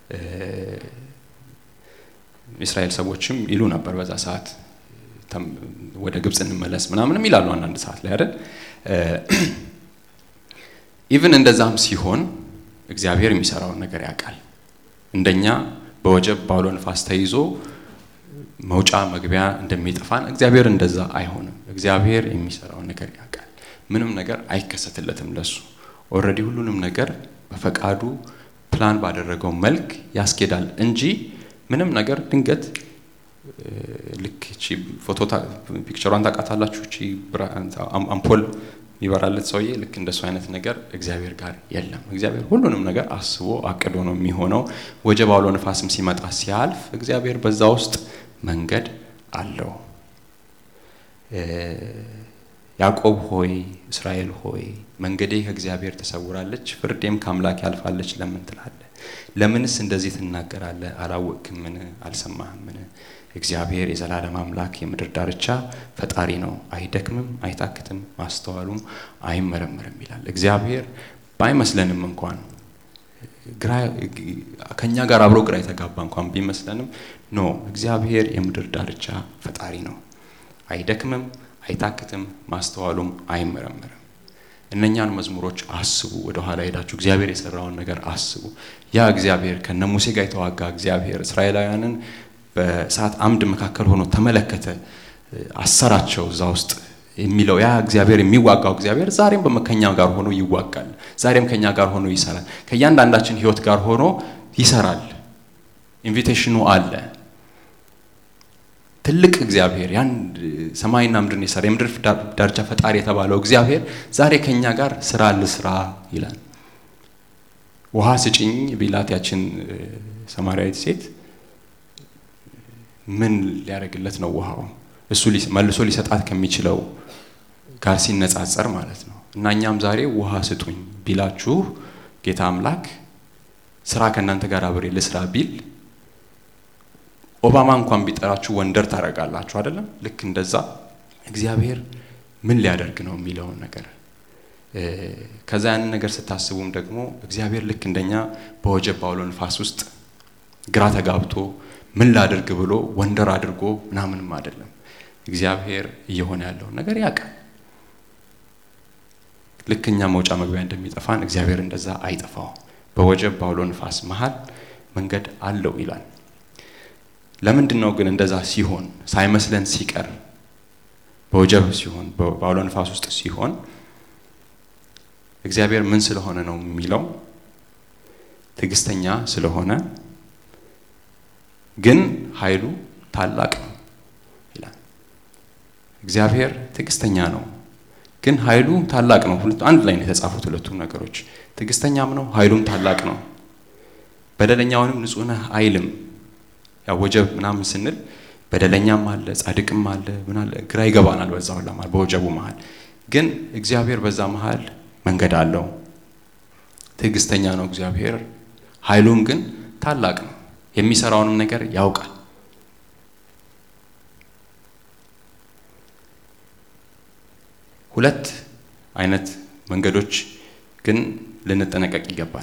የእስራኤል ሰዎችም ይሉ ነበር በዛ ሰዓት ወደ ግብፅ እንመለስ ምናምንም ይላሉ አንዳንድ ሰዓት ላይ አይደል? ኢቭን እንደዛም ሲሆን እግዚአብሔር የሚሰራውን ነገር ያውቃል። እንደኛ በወጀብ ባውሎ ንፋስ ተይዞ መውጫ መግቢያ እንደሚጠፋን እግዚአብሔር እንደዛ አይሆንም። እግዚአብሔር የሚሰራውን ነገር ያውቃል። ምንም ነገር አይከሰትለትም ለሱ። ኦልሬዲ ሁሉንም ነገር በፈቃዱ ፕላን ባደረገው መልክ ያስኬዳል እንጂ ምንም ነገር ድንገት ልክ እቺ ፎቶ ፒክቸሯን ታውቃታላችሁ። እቺ አምፖል የሚበራለት ሰውዬ ልክ እንደሱ አይነት ነገር እግዚአብሔር ጋር የለም። እግዚአብሔር ሁሉንም ነገር አስቦ አቅዶ ነው የሚሆነው። ወጀብ አውሎ ነፋስም ሲመጣ ሲያልፍ እግዚአብሔር በዛ ውስጥ መንገድ አለው። ያዕቆብ ሆይ እስራኤል ሆይ መንገዴ ከእግዚአብሔር ተሰውራለች፣ ፍርዴም ከአምላክ ያልፋለች ለምን ትላለህ? ለምንስ እንደዚህ ትናገራለህ? አላወቅህምን? አልሰማህምን? እግዚአብሔር የዘላለም አምላክ የምድር ዳርቻ ፈጣሪ ነው፣ አይደክምም፣ አይታክትም፣ ማስተዋሉም አይመረምርም ይላል። እግዚአብሔር ባይመስለንም እንኳን ግራ ከኛ ጋር አብሮ ግራ የተጋባ እንኳን ቢመስለንም ኖ እግዚአብሔር የምድር ዳርቻ ፈጣሪ ነው፣ አይደክምም፣ አይታክትም፣ ማስተዋሉም አይመረምርም። እነኛን መዝሙሮች አስቡ። ወደ ኋላ ሄዳችሁ እግዚአብሔር የሰራውን ነገር አስቡ። ያ እግዚአብሔር ከነ ሙሴ ጋር የተዋጋ እግዚአብሔር እስራኤላውያንን በእሳት አምድ መካከል ሆኖ ተመለከተ፣ አሰራቸው እዛ ውስጥ የሚለው ያ እግዚአብሔር የሚዋጋው እግዚአብሔር ዛሬም ከኛ ጋር ሆኖ ይዋጋል። ዛሬም ከኛ ጋር ሆኖ ይሰራል። ከእያንዳንዳችን ሕይወት ጋር ሆኖ ይሰራል። ኢንቪቴሽኑ አለ። ትልቅ እግዚአብሔር ያን ሰማይና ምድርን የሰራ የምድር ዳርቻ ፈጣሪ የተባለው እግዚአብሔር ዛሬ ከኛ ጋር ስራ ልስራ ይላል። ውሃ ስጭኝ ቢላት ያችን ሰማርያዊት ሴት ምን ሊያደርግለት ነው ውሃው? እሱ መልሶ ሊሰጣት ከሚችለው ጋር ሲነጻጸር ማለት ነው። እና እኛም ዛሬ ውሃ ስጡኝ ቢላችሁ ጌታ አምላክ ስራ ከእናንተ ጋር አብሬ ልስራ ቢል ኦባማ እንኳን ቢጠራችሁ ወንደር ታደርጋላችሁ አይደለም? ልክ እንደዛ እግዚአብሔር ምን ሊያደርግ ነው የሚለውን ነገር ከዛ ያንን ነገር ስታስቡም ደግሞ እግዚአብሔር ልክ እንደኛ በወጀብ ባውሎ ንፋስ ውስጥ ግራ ተጋብቶ ምን ላድርግ ብሎ ወንደር አድርጎ ምናምንም አይደለም። እግዚአብሔር እየሆነ ያለውን ነገር ያውቃል። ልክ እኛ መውጫ መግቢያ እንደሚጠፋን እግዚአብሔር እንደዛ አይጠፋው። በወጀብ ባውሎ ንፋስ መሀል መንገድ አለው ይላል። ለምንድን ነው ግን እንደዛ ሲሆን ሳይመስለን ሲቀር በወጀብ ሲሆን በአውሎ ንፋስ ውስጥ ሲሆን እግዚአብሔር ምን ስለሆነ ነው የሚለው ትዕግስተኛ ስለሆነ ግን ኃይሉ ታላቅ ነው ይላል። እግዚአብሔር ትዕግስተኛ ነው ግን ኃይሉ ታላቅ ነው። አንድ ላይ ነው የተጻፉት ሁለቱም ነገሮች። ትዕግስተኛም ነው ኃይሉም ታላቅ ነው። በደለኛውንም ንጹሕ ነህ አይልም። ያው ወጀብ ምናምን ስንል በደለኛም አለ ጻድቅም አለ ምን አለ ግራ ይገባናል። በዛ ሁላ መሀል በወጀቡ መሀል ግን እግዚአብሔር በዛ መሀል መንገድ አለው። ትዕግስተኛ ነው እግዚአብሔር፣ ኃይሉም ግን ታላቅ ነው። የሚሰራውንም ነገር ያውቃል። ሁለት አይነት መንገዶች ግን ልንጠነቀቅ ይገባል።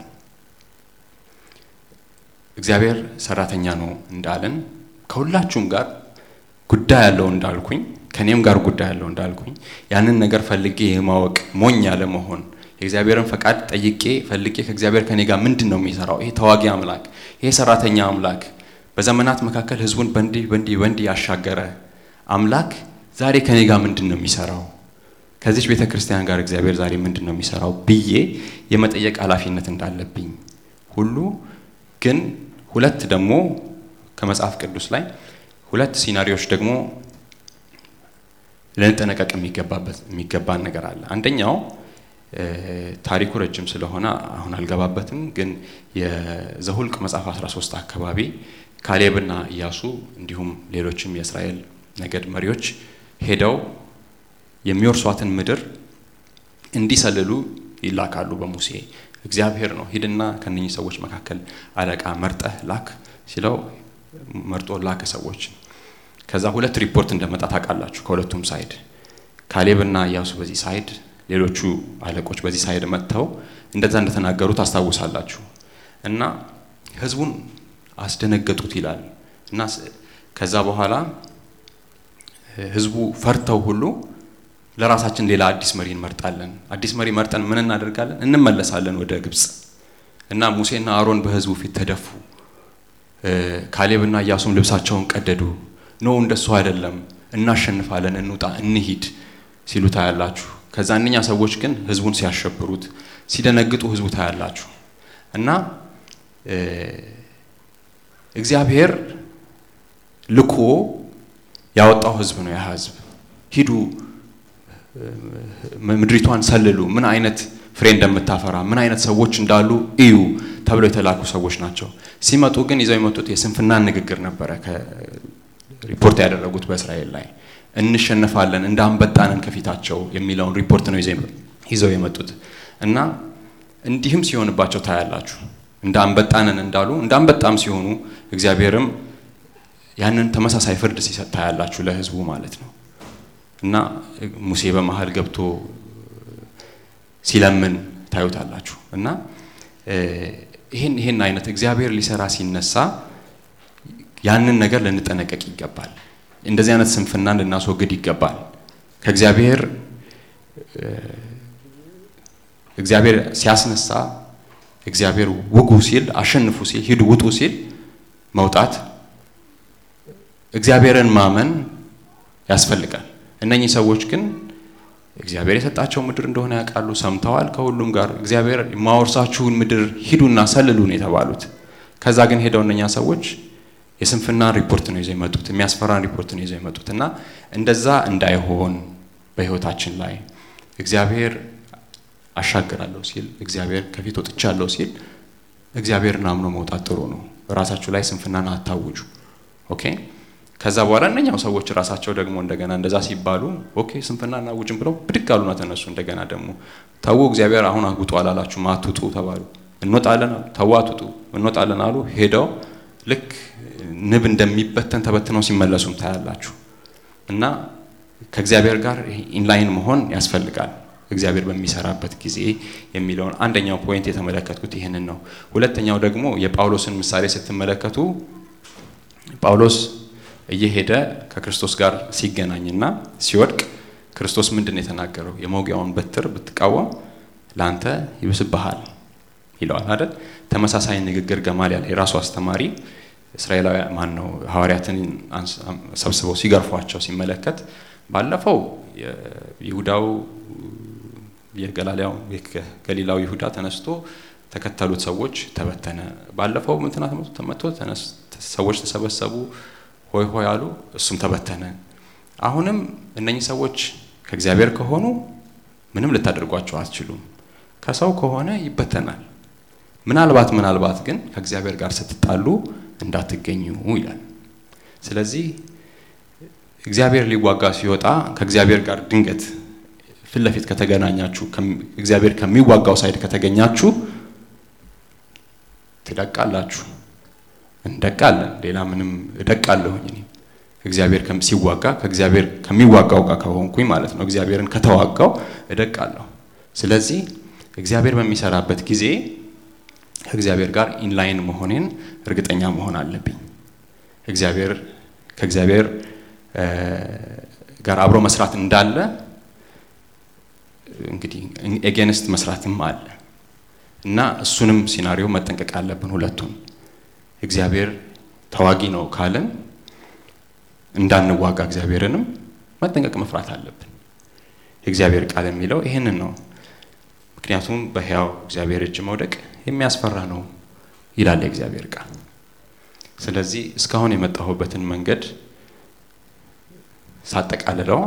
እግዚአብሔር ሰራተኛ ነው እንዳለን ከሁላችሁም ጋር ጉዳይ ያለው እንዳልኩኝ ከኔም ጋር ጉዳይ ያለው እንዳልኩኝ ያንን ነገር ፈልጌ የማወቅ ሞኝ ያለ መሆን የእግዚአብሔርን ፈቃድ ጠይቄ ፈልጌ ከእግዚአብሔር ከኔ ጋር ምንድን ነው የሚሰራው? ይሄ ተዋጊ አምላክ፣ ይሄ ሰራተኛ አምላክ፣ በዘመናት መካከል ህዝቡን በእንዲህ በእንዲህ በእንዲህ ያሻገረ አምላክ ዛሬ ከኔ ጋር ምንድን ነው የሚሰራው? ከዚች ቤተ ክርስቲያን ጋር እግዚአብሔር ዛሬ ምንድን ነው የሚሰራው ብዬ የመጠየቅ ኃላፊነት እንዳለብኝ ሁሉ ግን ሁለት ደግሞ ከመጽሐፍ ቅዱስ ላይ ሁለት ሲናሪዎች ደግሞ ልንጠነቀቅ የሚገባበት የሚገባን ነገር አለ። አንደኛው ታሪኩ ረጅም ስለሆነ አሁን አልገባበትም፣ ግን የዘሁልቅ መጽሐፍ 13 አካባቢ ካሌብና ኢያሱ እንዲሁም ሌሎችም የእስራኤል ነገድ መሪዎች ሄደው የሚወርሷትን ምድር እንዲሰልሉ ይላካሉ በሙሴ እግዚአብሔር ነው ሂድና ከነኚህ ሰዎች መካከል አለቃ መርጠህ ላክ ሲለው መርጦ ላከ ሰዎች። ከዛ ሁለት ሪፖርት እንደመጣ ታውቃላችሁ። ከሁለቱም ሳይድ ካሌብና ኢያሱ በዚህ ሳይድ፣ ሌሎቹ አለቆች በዚህ ሳይድ መጥተው እንደዛ እንደተናገሩ ታስታውሳላችሁ። እና ህዝቡን አስደነገጡት ይላል እና ከዛ በኋላ ህዝቡ ፈርተው ሁሉ ለራሳችን ሌላ አዲስ መሪ እንመርጣለን። አዲስ መሪ መርጠን ምን እናደርጋለን? እንመለሳለን ወደ ግብፅ። እና ሙሴና አሮን በህዝቡ ፊት ተደፉ። ካሌብና ኢያሱም ልብሳቸውን ቀደዱ። ኖ እንደሱ አይደለም፣ እናሸንፋለን፣ እንውጣ፣ እንሂድ ሲሉ ታያላችሁ። ከዛ እነኛ ሰዎች ግን ህዝቡን ሲያሸብሩት፣ ሲደነግጡ ህዝቡ ታያላችሁ። እና እግዚአብሔር ልኮ ያወጣው ህዝብ ነው። ያ ህዝብ ሂዱ ምድሪቷን ሰልሉ፣ ምን አይነት ፍሬ እንደምታፈራ ምን አይነት ሰዎች እንዳሉ እዩ ተብለው የተላኩ ሰዎች ናቸው። ሲመጡ ግን ይዘው የመጡት የስንፍናን ንግግር ነበረ ሪፖርት ያደረጉት በእስራኤል ላይ እንሸነፋለን፣ እንደ አንበጣንን ከፊታቸው የሚለውን ሪፖርት ነው ይዘው የመጡት እና እንዲህም ሲሆንባቸው ታያላችሁ። እንደ አንበጣንን እንዳሉ እንደ አንበጣም ሲሆኑ እግዚአብሔርም ያንን ተመሳሳይ ፍርድ ሲሰጥ ታያላችሁ ለሕዝቡ ማለት ነው እና ሙሴ በመሀል ገብቶ ሲለምን ታዩታላችሁ እና ይህን ይህን አይነት እግዚአብሔር ሊሰራ ሲነሳ ያንን ነገር ልንጠነቀቅ ይገባል። እንደዚህ አይነት ስንፍናን ልናስወግድ ይገባል። ከእግዚአብሔር እግዚአብሔር ሲያስነሳ እግዚአብሔር ውጉ ሲል አሸንፉ ሲል ሂዱ ውጡ ሲል መውጣት እግዚአብሔርን ማመን ያስፈልጋል። እነኚህ ሰዎች ግን እግዚአብሔር የሰጣቸው ምድር እንደሆነ ያውቃሉ፣ ሰምተዋል። ከሁሉም ጋር እግዚአብሔር የማወርሳችሁን ምድር ሂዱና ሰልሉ ነው የተባሉት። ከዛ ግን ሄደው እነኛ ሰዎች የስንፍና ሪፖርት ነው ይዘው የመጡት፣ የሚያስፈራን ሪፖርት ነው ይዘው የመጡት እና እንደዛ እንዳይሆን በህይወታችን ላይ እግዚአብሔር አሻግራለሁ ሲል እግዚአብሔር ከፊት ወጥቻለሁ ሲል እግዚአብሔርን አምኖ መውጣት ጥሩ ነው። ራሳችሁ ላይ ስንፍናን አታውጁ። ኦኬ። ከዛ በኋላ እነኛው ሰዎች ራሳቸው ደግሞ እንደገና እንደዛ ሲባሉ ኦኬ ስንፍና እናውጅም ብለው ብድግ አሉና ተነሱ። እንደገና ደግሞ ተዉ፣ እግዚአብሔር አሁን ውጡ አላላችሁም፣ አትውጡ ተባሉ። እንወጣለን አሉ። ተዉ፣ አትውጡ፣ እንወጣለን አሉ። ሄደው ልክ ንብ እንደሚበተን ተበትነው ሲመለሱም ታያላችሁ። እና ከእግዚአብሔር ጋር ኢንላይን መሆን ያስፈልጋል እግዚአብሔር በሚሰራበት ጊዜ የሚለውን አንደኛው ፖይንት የተመለከትኩት ይህንን ነው። ሁለተኛው ደግሞ የጳውሎስን ምሳሌ ስትመለከቱ ጳውሎስ እየሄደ ከክርስቶስ ጋር ሲገናኝና ሲወድቅ ክርስቶስ ምንድን ነው የተናገረው? የመውጊያውን በትር ብትቃወም ለአንተ ይብስብሃል ይለዋል አይደል? ተመሳሳይ ንግግር ገማልያል የራሱ አስተማሪ እስራኤላዊ ማን ነው ሐዋርያትን ሰብስበው ሲገርፏቸው ሲመለከት ባለፈው ይሁዳው የገላሊያው ገሊላው ይሁዳ ተነስቶ ተከተሉት ሰዎች ተበተነ። ባለፈው ምንትና ተመቶ ሰዎች ተሰበሰቡ ሆይ ሆይ አሉ፣ እሱም ተበተነ። አሁንም እነኚህ ሰዎች ከእግዚአብሔር ከሆኑ ምንም ልታደርጓቸው አትችሉም። ከሰው ከሆነ ይበተናል። ምናልባት ምናልባት ግን ከእግዚአብሔር ጋር ስትጣሉ እንዳትገኙ ይላል። ስለዚህ እግዚአብሔር ሊዋጋ ሲወጣ ከእግዚአብሔር ጋር ድንገት ፊት ለፊት ከተገናኛችሁ እግዚአብሔር ከሚዋጋው ሳይድ ከተገኛችሁ ትደቃላችሁ። እንደቃለን። ሌላ ምንም እደቃለሁኝ እኔ እግዚአብሔር ሲዋጋ ከእግዚአብሔር ከሚዋጋው ጋር ከሆንኩኝ ማለት ነው። እግዚአብሔርን ከተዋጋው እደቃለሁ። ስለዚህ እግዚአብሔር በሚሰራበት ጊዜ ከእግዚአብሔር ጋር ኢንላይን መሆኔን እርግጠኛ መሆን አለብኝ። እግዚአብሔር ከእግዚአብሔር ጋር አብሮ መስራት እንዳለ እንግዲህ ኤጌንስት መስራትም አለ እና እሱንም ሲናሪዮ መጠንቀቅ አለብን። ሁለቱን እግዚአብሔር ተዋጊ ነው ካለን እንዳንዋጋ እግዚአብሔርንም መጠንቀቅ መፍራት አለብን። የእግዚአብሔር ቃል የሚለው ይህንን ነው። ምክንያቱም በሕያው እግዚአብሔር እጅ መውደቅ የሚያስፈራ ነው ይላል የእግዚአብሔር ቃል። ስለዚህ እስካሁን የመጣሁበትን መንገድ ሳጠቃልለው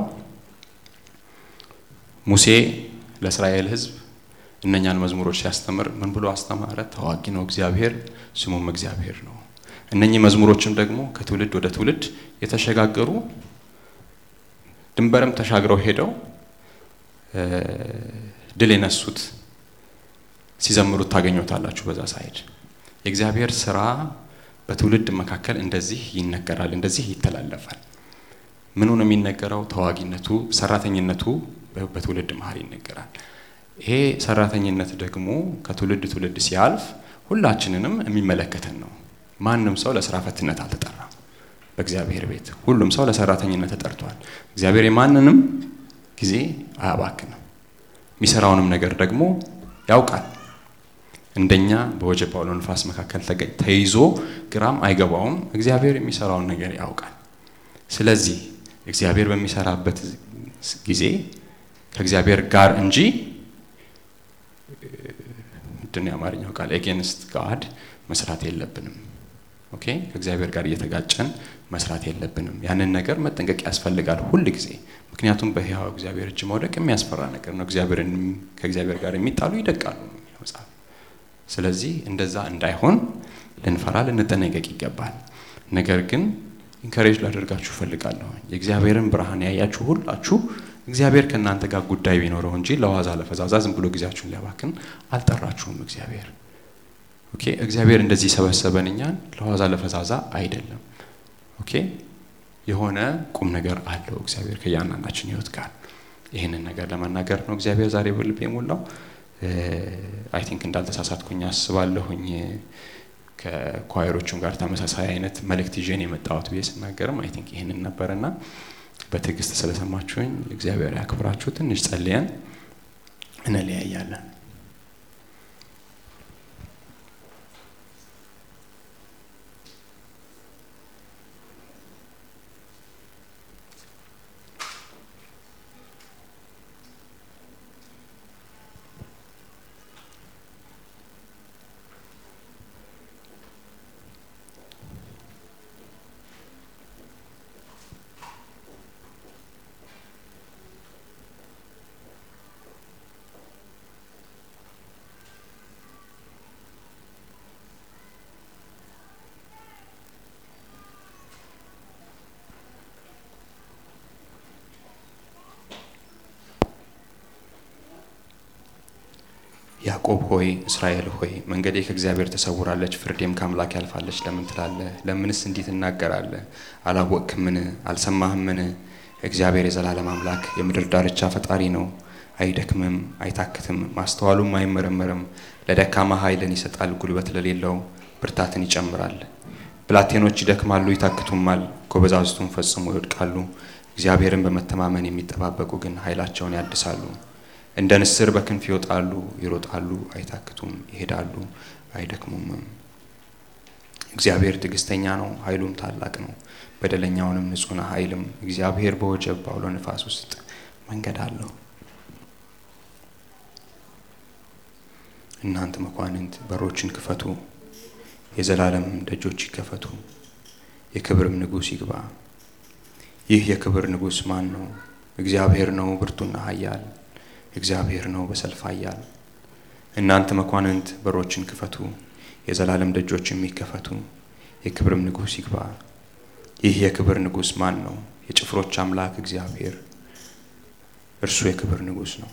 ሙሴ ለእስራኤል ሕዝብ እነኛን መዝሙሮች ሲያስተምር ምን ብሎ አስተማረ? ተዋጊ ነው እግዚአብሔር፣ ስሙም እግዚአብሔር ነው። እነኚህ መዝሙሮችም ደግሞ ከትውልድ ወደ ትውልድ የተሸጋገሩ ድንበርም ተሻግረው ሄደው ድል የነሱት ሲዘምሩት ታገኙታላችሁ። በዛ ሳይድ የእግዚአብሔር ስራ በትውልድ መካከል እንደዚህ ይነገራል፣ እንደዚህ ይተላለፋል። ምኑ ነው የሚነገረው? ተዋጊነቱ፣ ሰራተኝነቱ በትውልድ መሀል ይነገራል። ይሄ ሰራተኝነት ደግሞ ከትውልድ ትውልድ ሲያልፍ ሁላችንንም የሚመለከተን ነው። ማንም ሰው ለስራ ፈትነት አልተጠራም። በእግዚአብሔር ቤት ሁሉም ሰው ለሰራተኝነት ተጠርቷል። እግዚአብሔር የማንንም ጊዜ አያባክንም። የሚሰራውንም ነገር ደግሞ ያውቃል። እንደኛ በወጀብ አውሎ ንፋስ መካከል ተይዞ ግራም አይገባውም። እግዚአብሔር የሚሰራውን ነገር ያውቃል። ስለዚህ እግዚአብሔር በሚሰራበት ጊዜ ከእግዚአብሔር ጋር እንጂ ምንድን ነው የአማርኛው ቃል ኤጌንስት ጋድ መስራት የለብንም። ኦኬ ከእግዚአብሔር ጋር እየተጋጨን መስራት የለብንም። ያንን ነገር መጠንቀቅ ያስፈልጋል ሁል ጊዜ። ምክንያቱም በሕያው እግዚአብሔር እጅ መውደቅ የሚያስፈራ ነገር ነው። እግዚአብሔርን ከእግዚአብሔር ጋር የሚጣሉ ይደቃሉ ነው የሚለው መጽሐፍ። ስለዚህ እንደዛ እንዳይሆን ልንፈራ ልንጠነቀቅ ይገባል። ነገር ግን ኢንከሬጅ ላደርጋችሁ እፈልጋለሁ። የእግዚአብሔርን ብርሃን ያያችሁ ሁላችሁ እግዚአብሔር ከእናንተ ጋር ጉዳይ ቢኖረው እንጂ ለዋዛ ለፈዛዛ ዝም ብሎ ጊዜያችሁን ሊያባክን አልጠራችሁም። እግዚአብሔር ኦኬ፣ እግዚአብሔር እንደዚህ ሰበሰበን እኛን ለዋዛ ለፈዛዛ አይደለም። ኦኬ፣ የሆነ ቁም ነገር አለው እግዚአብሔር ከእያንዳንዳችን ህይወት ጋር። ይህንን ነገር ለመናገር ነው እግዚአብሔር ዛሬ በልብ የሞላው። አይ ቲንክ እንዳልተሳሳትኩኝ አስባለሁኝ። ከኳየሮቹም ጋር ተመሳሳይ አይነት መልእክት ይዤን የመጣሁት ብዬ ስናገርም አይ ቲንክ ይህንን ነበርና በትዕግስት ስለሰማችሁኝ እግዚአብሔር ያክብራችሁ። ትንሽ ጸልየን እንለያያለን። ያዕቆብ ሆይ እስራኤል ሆይ መንገዴ ከእግዚአብሔር ተሰውራለች፣ ፍርዴም ከአምላክ ያልፋለች ለምን ትላለህ? ለምንስ እንዲህ ትናገራለህ? አላወቅህምን? አልሰማህምን? እግዚአብሔር የዘላለም አምላክ የምድር ዳርቻ ፈጣሪ ነው። አይደክምም፣ አይታክትም፣ ማስተዋሉም አይመረመርም። ለደካማ ኃይልን ይሰጣል፣ ጉልበት ለሌለው ብርታትን ይጨምራል። ብላቴኖች ይደክማሉ፣ ይታክቱማል፣ ጎበዛዝቱም ፈጽሞ ይወድቃሉ። እግዚአብሔርን በመተማመን የሚጠባበቁ ግን ኃይላቸውን ያድሳሉ። እንደ ንስር በክንፍ ይወጣሉ፣ ይሮጣሉ፣ አይታክቱም፣ ይሄዳሉ፣ አይደክሙምም። እግዚአብሔር ትዕግስተኛ ነው፣ ኃይሉም ታላቅ ነው። በደለኛውንም ንጹሕ ኃይልም እግዚአብሔር በወጀብ ባውሎ ንፋስ ውስጥ መንገድ አለው። እናንተ መኳንንት በሮችን ክፈቱ፣ የዘላለም ደጆች ይከፈቱ፣ የክብርም ንጉሥ ይግባ። ይህ የክብር ንጉሥ ማን ነው? እግዚአብሔር ነው፣ ብርቱና ኃያል እግዚአብሔር ነው በሰልፍ ኃያል። እናንተ መኳንንት በሮችን ክፈቱ፣ የዘላለም ደጆች የሚከፈቱ የክብርም ንጉሥ ይግባ። ይህ የክብር ንጉሥ ማን ነው? የጭፍሮች አምላክ እግዚአብሔር፣ እርሱ የክብር ንጉሥ ነው።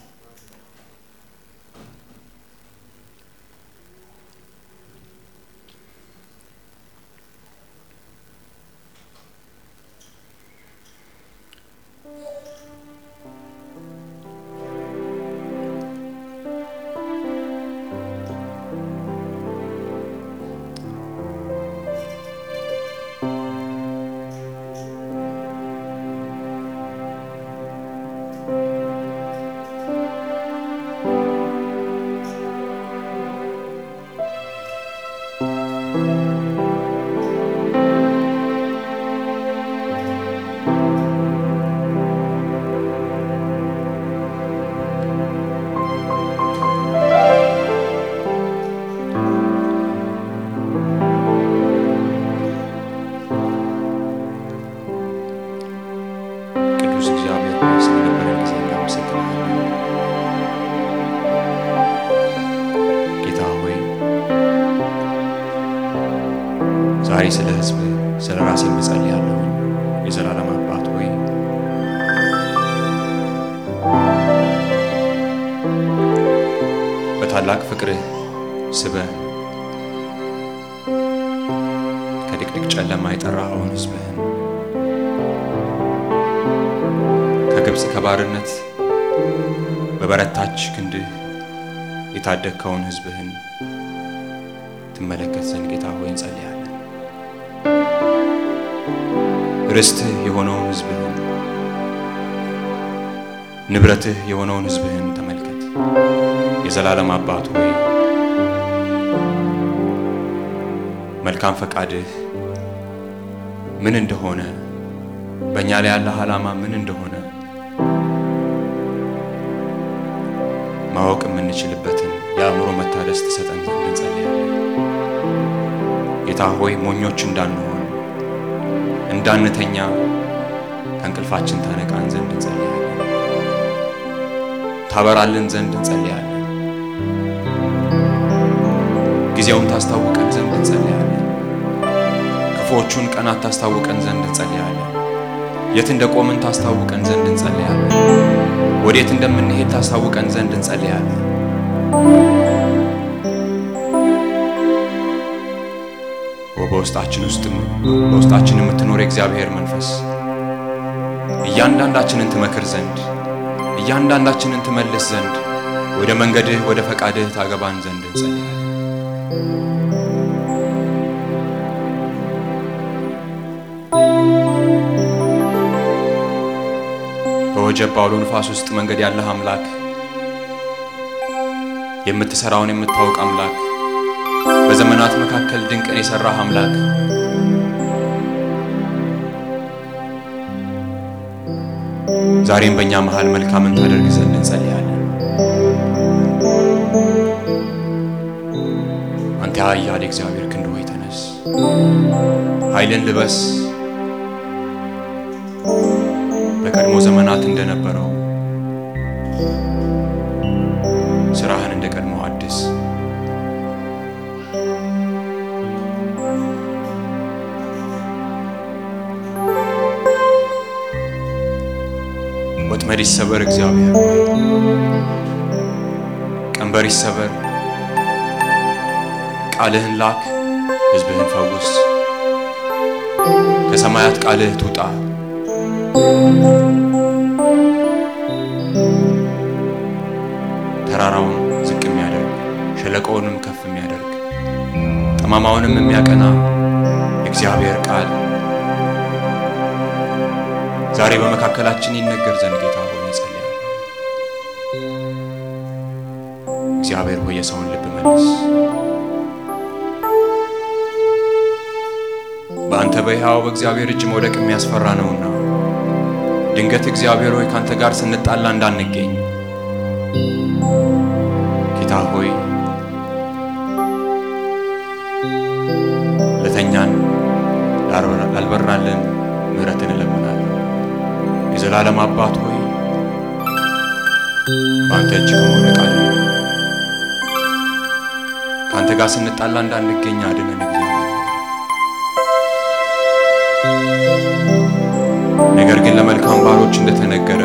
ቅዱስ እግዚአብሔር ሆይ ስለነበረን ጊዜ እናመሰግናለን። ጌታ ሆይ ዛሬ ስለ ሕዝብ ስለ ራሴ እጸልያለሁ። የዘላለም አባት ሆይ በታላቅ ፍቅርህ ስበህ ከድቅድቅ ጨለማ የጠራኸውን ሕዝብህን ከግብፅ ከባርነት በበረታች ክንድህ የታደግከውን ሕዝብህን ትመለከት ዘንድ ጌታ ሆይ እንጸልያለን። ርስትህ የሆነውን ሕዝብህን ንብረትህ የሆነውን ሕዝብህን ተመልከት። የዘላለም አባት ሆይ መልካም ፈቃድህ ምን እንደሆነ በእኛ ላይ ያለህ ዓላማ ምን እንደሆነ ማወቅ የምንችልበትን የአእምሮ መታደስ ትሰጠን ዘንድ እንጸልያለን። ጌታ ሆይ ሞኞች እንዳንሆን እንዳንተኛ ከእንቅልፋችን ታነቃን ዘንድ እንጸልያለን። ታበራልን ዘንድ እንጸልያለን። ጊዜውን ታስታውቀን ዘንድ እንጸልያለን። ክፉ ክፉዎቹን ቀናት ታስታውቀን ዘንድ እንጸልያለን። የት እንደ ቆምን ታስታውቀን ዘንድ እንጸልያለን። ወዴት እንደምንሄድ ታስታውቀን ዘንድ እንጸልያለን። በውስጣችን ውስጥም በውስጣችን የምትኖር የእግዚአብሔር መንፈስ እያንዳንዳችንን ትመክር ዘንድ እያንዳንዳችንን ትመልስ ዘንድ ወደ መንገድህ ወደ ፈቃድህ ታገባን ዘንድ እንጸልያለን። በወጀብ ባውሎ ንፋስ ውስጥ መንገድ ያለህ አምላክ የምትሰራውን የምታውቅ አምላክ በዘመናት መካከል ድንቅን የሰራህ አምላክ ዛሬም በእኛ መሃል መልካምን ታደርግ ዘንድ እንጸልያለን። አንተ ኃያል እግዚአብሔር ክንድ ሆይ ተነስ፣ ኃይልን ልበስ። በቀድሞ ዘመናት እንደነበረው ስራህን እንደ ቀድሞ አድስ። ወጥመድ ይሰበር እግዚአብሔር ሆይ፣ ቀንበር ይሰበር። ቃልህን ላክ፣ ሕዝብህን ፈውስ። ከሰማያት ቃልህ ትውጣ። ተራራውን ዝቅ የሚያደርግ ሸለቆውንም ከፍ የሚያደርግ ጠማማውንም የሚያቀና የእግዚአብሔር ቃል ዛሬ በመካከላችን ይነገር ዘንድ ጌታ ሆይ እንጸልያለን። እግዚአብሔር ሆይ የሰውን ልብ መልስ። በአንተ በሕያው በእግዚአብሔር እጅ መውደቅ የሚያስፈራ ነውና ድንገት እግዚአብሔር ሆይ ከአንተ ጋር ስንጣላ እንዳንገኝ ጌታ ሆይ ለተኛን ላልበራልን ምሕረትን እለምናለሁ። የዘላለም አባት ሆይ በአንተ እጅ ከመውደቅ አድነን። ከአንተ ጋር ስንጣላ እንዳንገኝ አድነን። እግዚአብሔር ነገር ግን ለመልካም ባሮች እንደተነገረ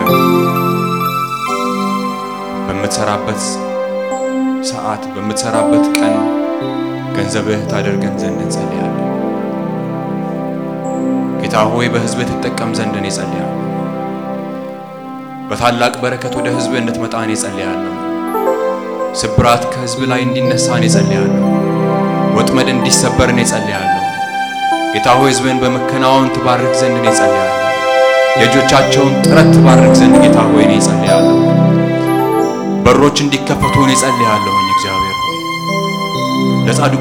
በምትሰራበት ሰዓት በምትሰራበት ቀን ገንዘብህ ታደርገን ዘንድ እንጸልያለን። ጌታ ሆይ በሕዝብህ ትጠቀም ዘንድ እኔ ጸልያለሁ። በታላቅ በረከት ወደ ሕዝብህ እንድትመጣ እኔ ጸልያለሁ። ስብራት ከሕዝብ ላይ እንዲነሳ እኔ ጸልያለሁ። ወጥመድ እንዲሰበር እኔ ጸልያለሁ። ጌታ ሆይ ሕዝብህን በመከናወን ትባርክ ዘንድ እኔ ጸልያለሁ። የእጆቻቸውን ጥረት ትባርክ ዘንድ ጌታ ሆይ እኔ ጸልያለሁ። በሮች እንዲከፈቱ እኔ ጸልያለሁኝ። እግዚአብሔር ሆይ ለጻድቁ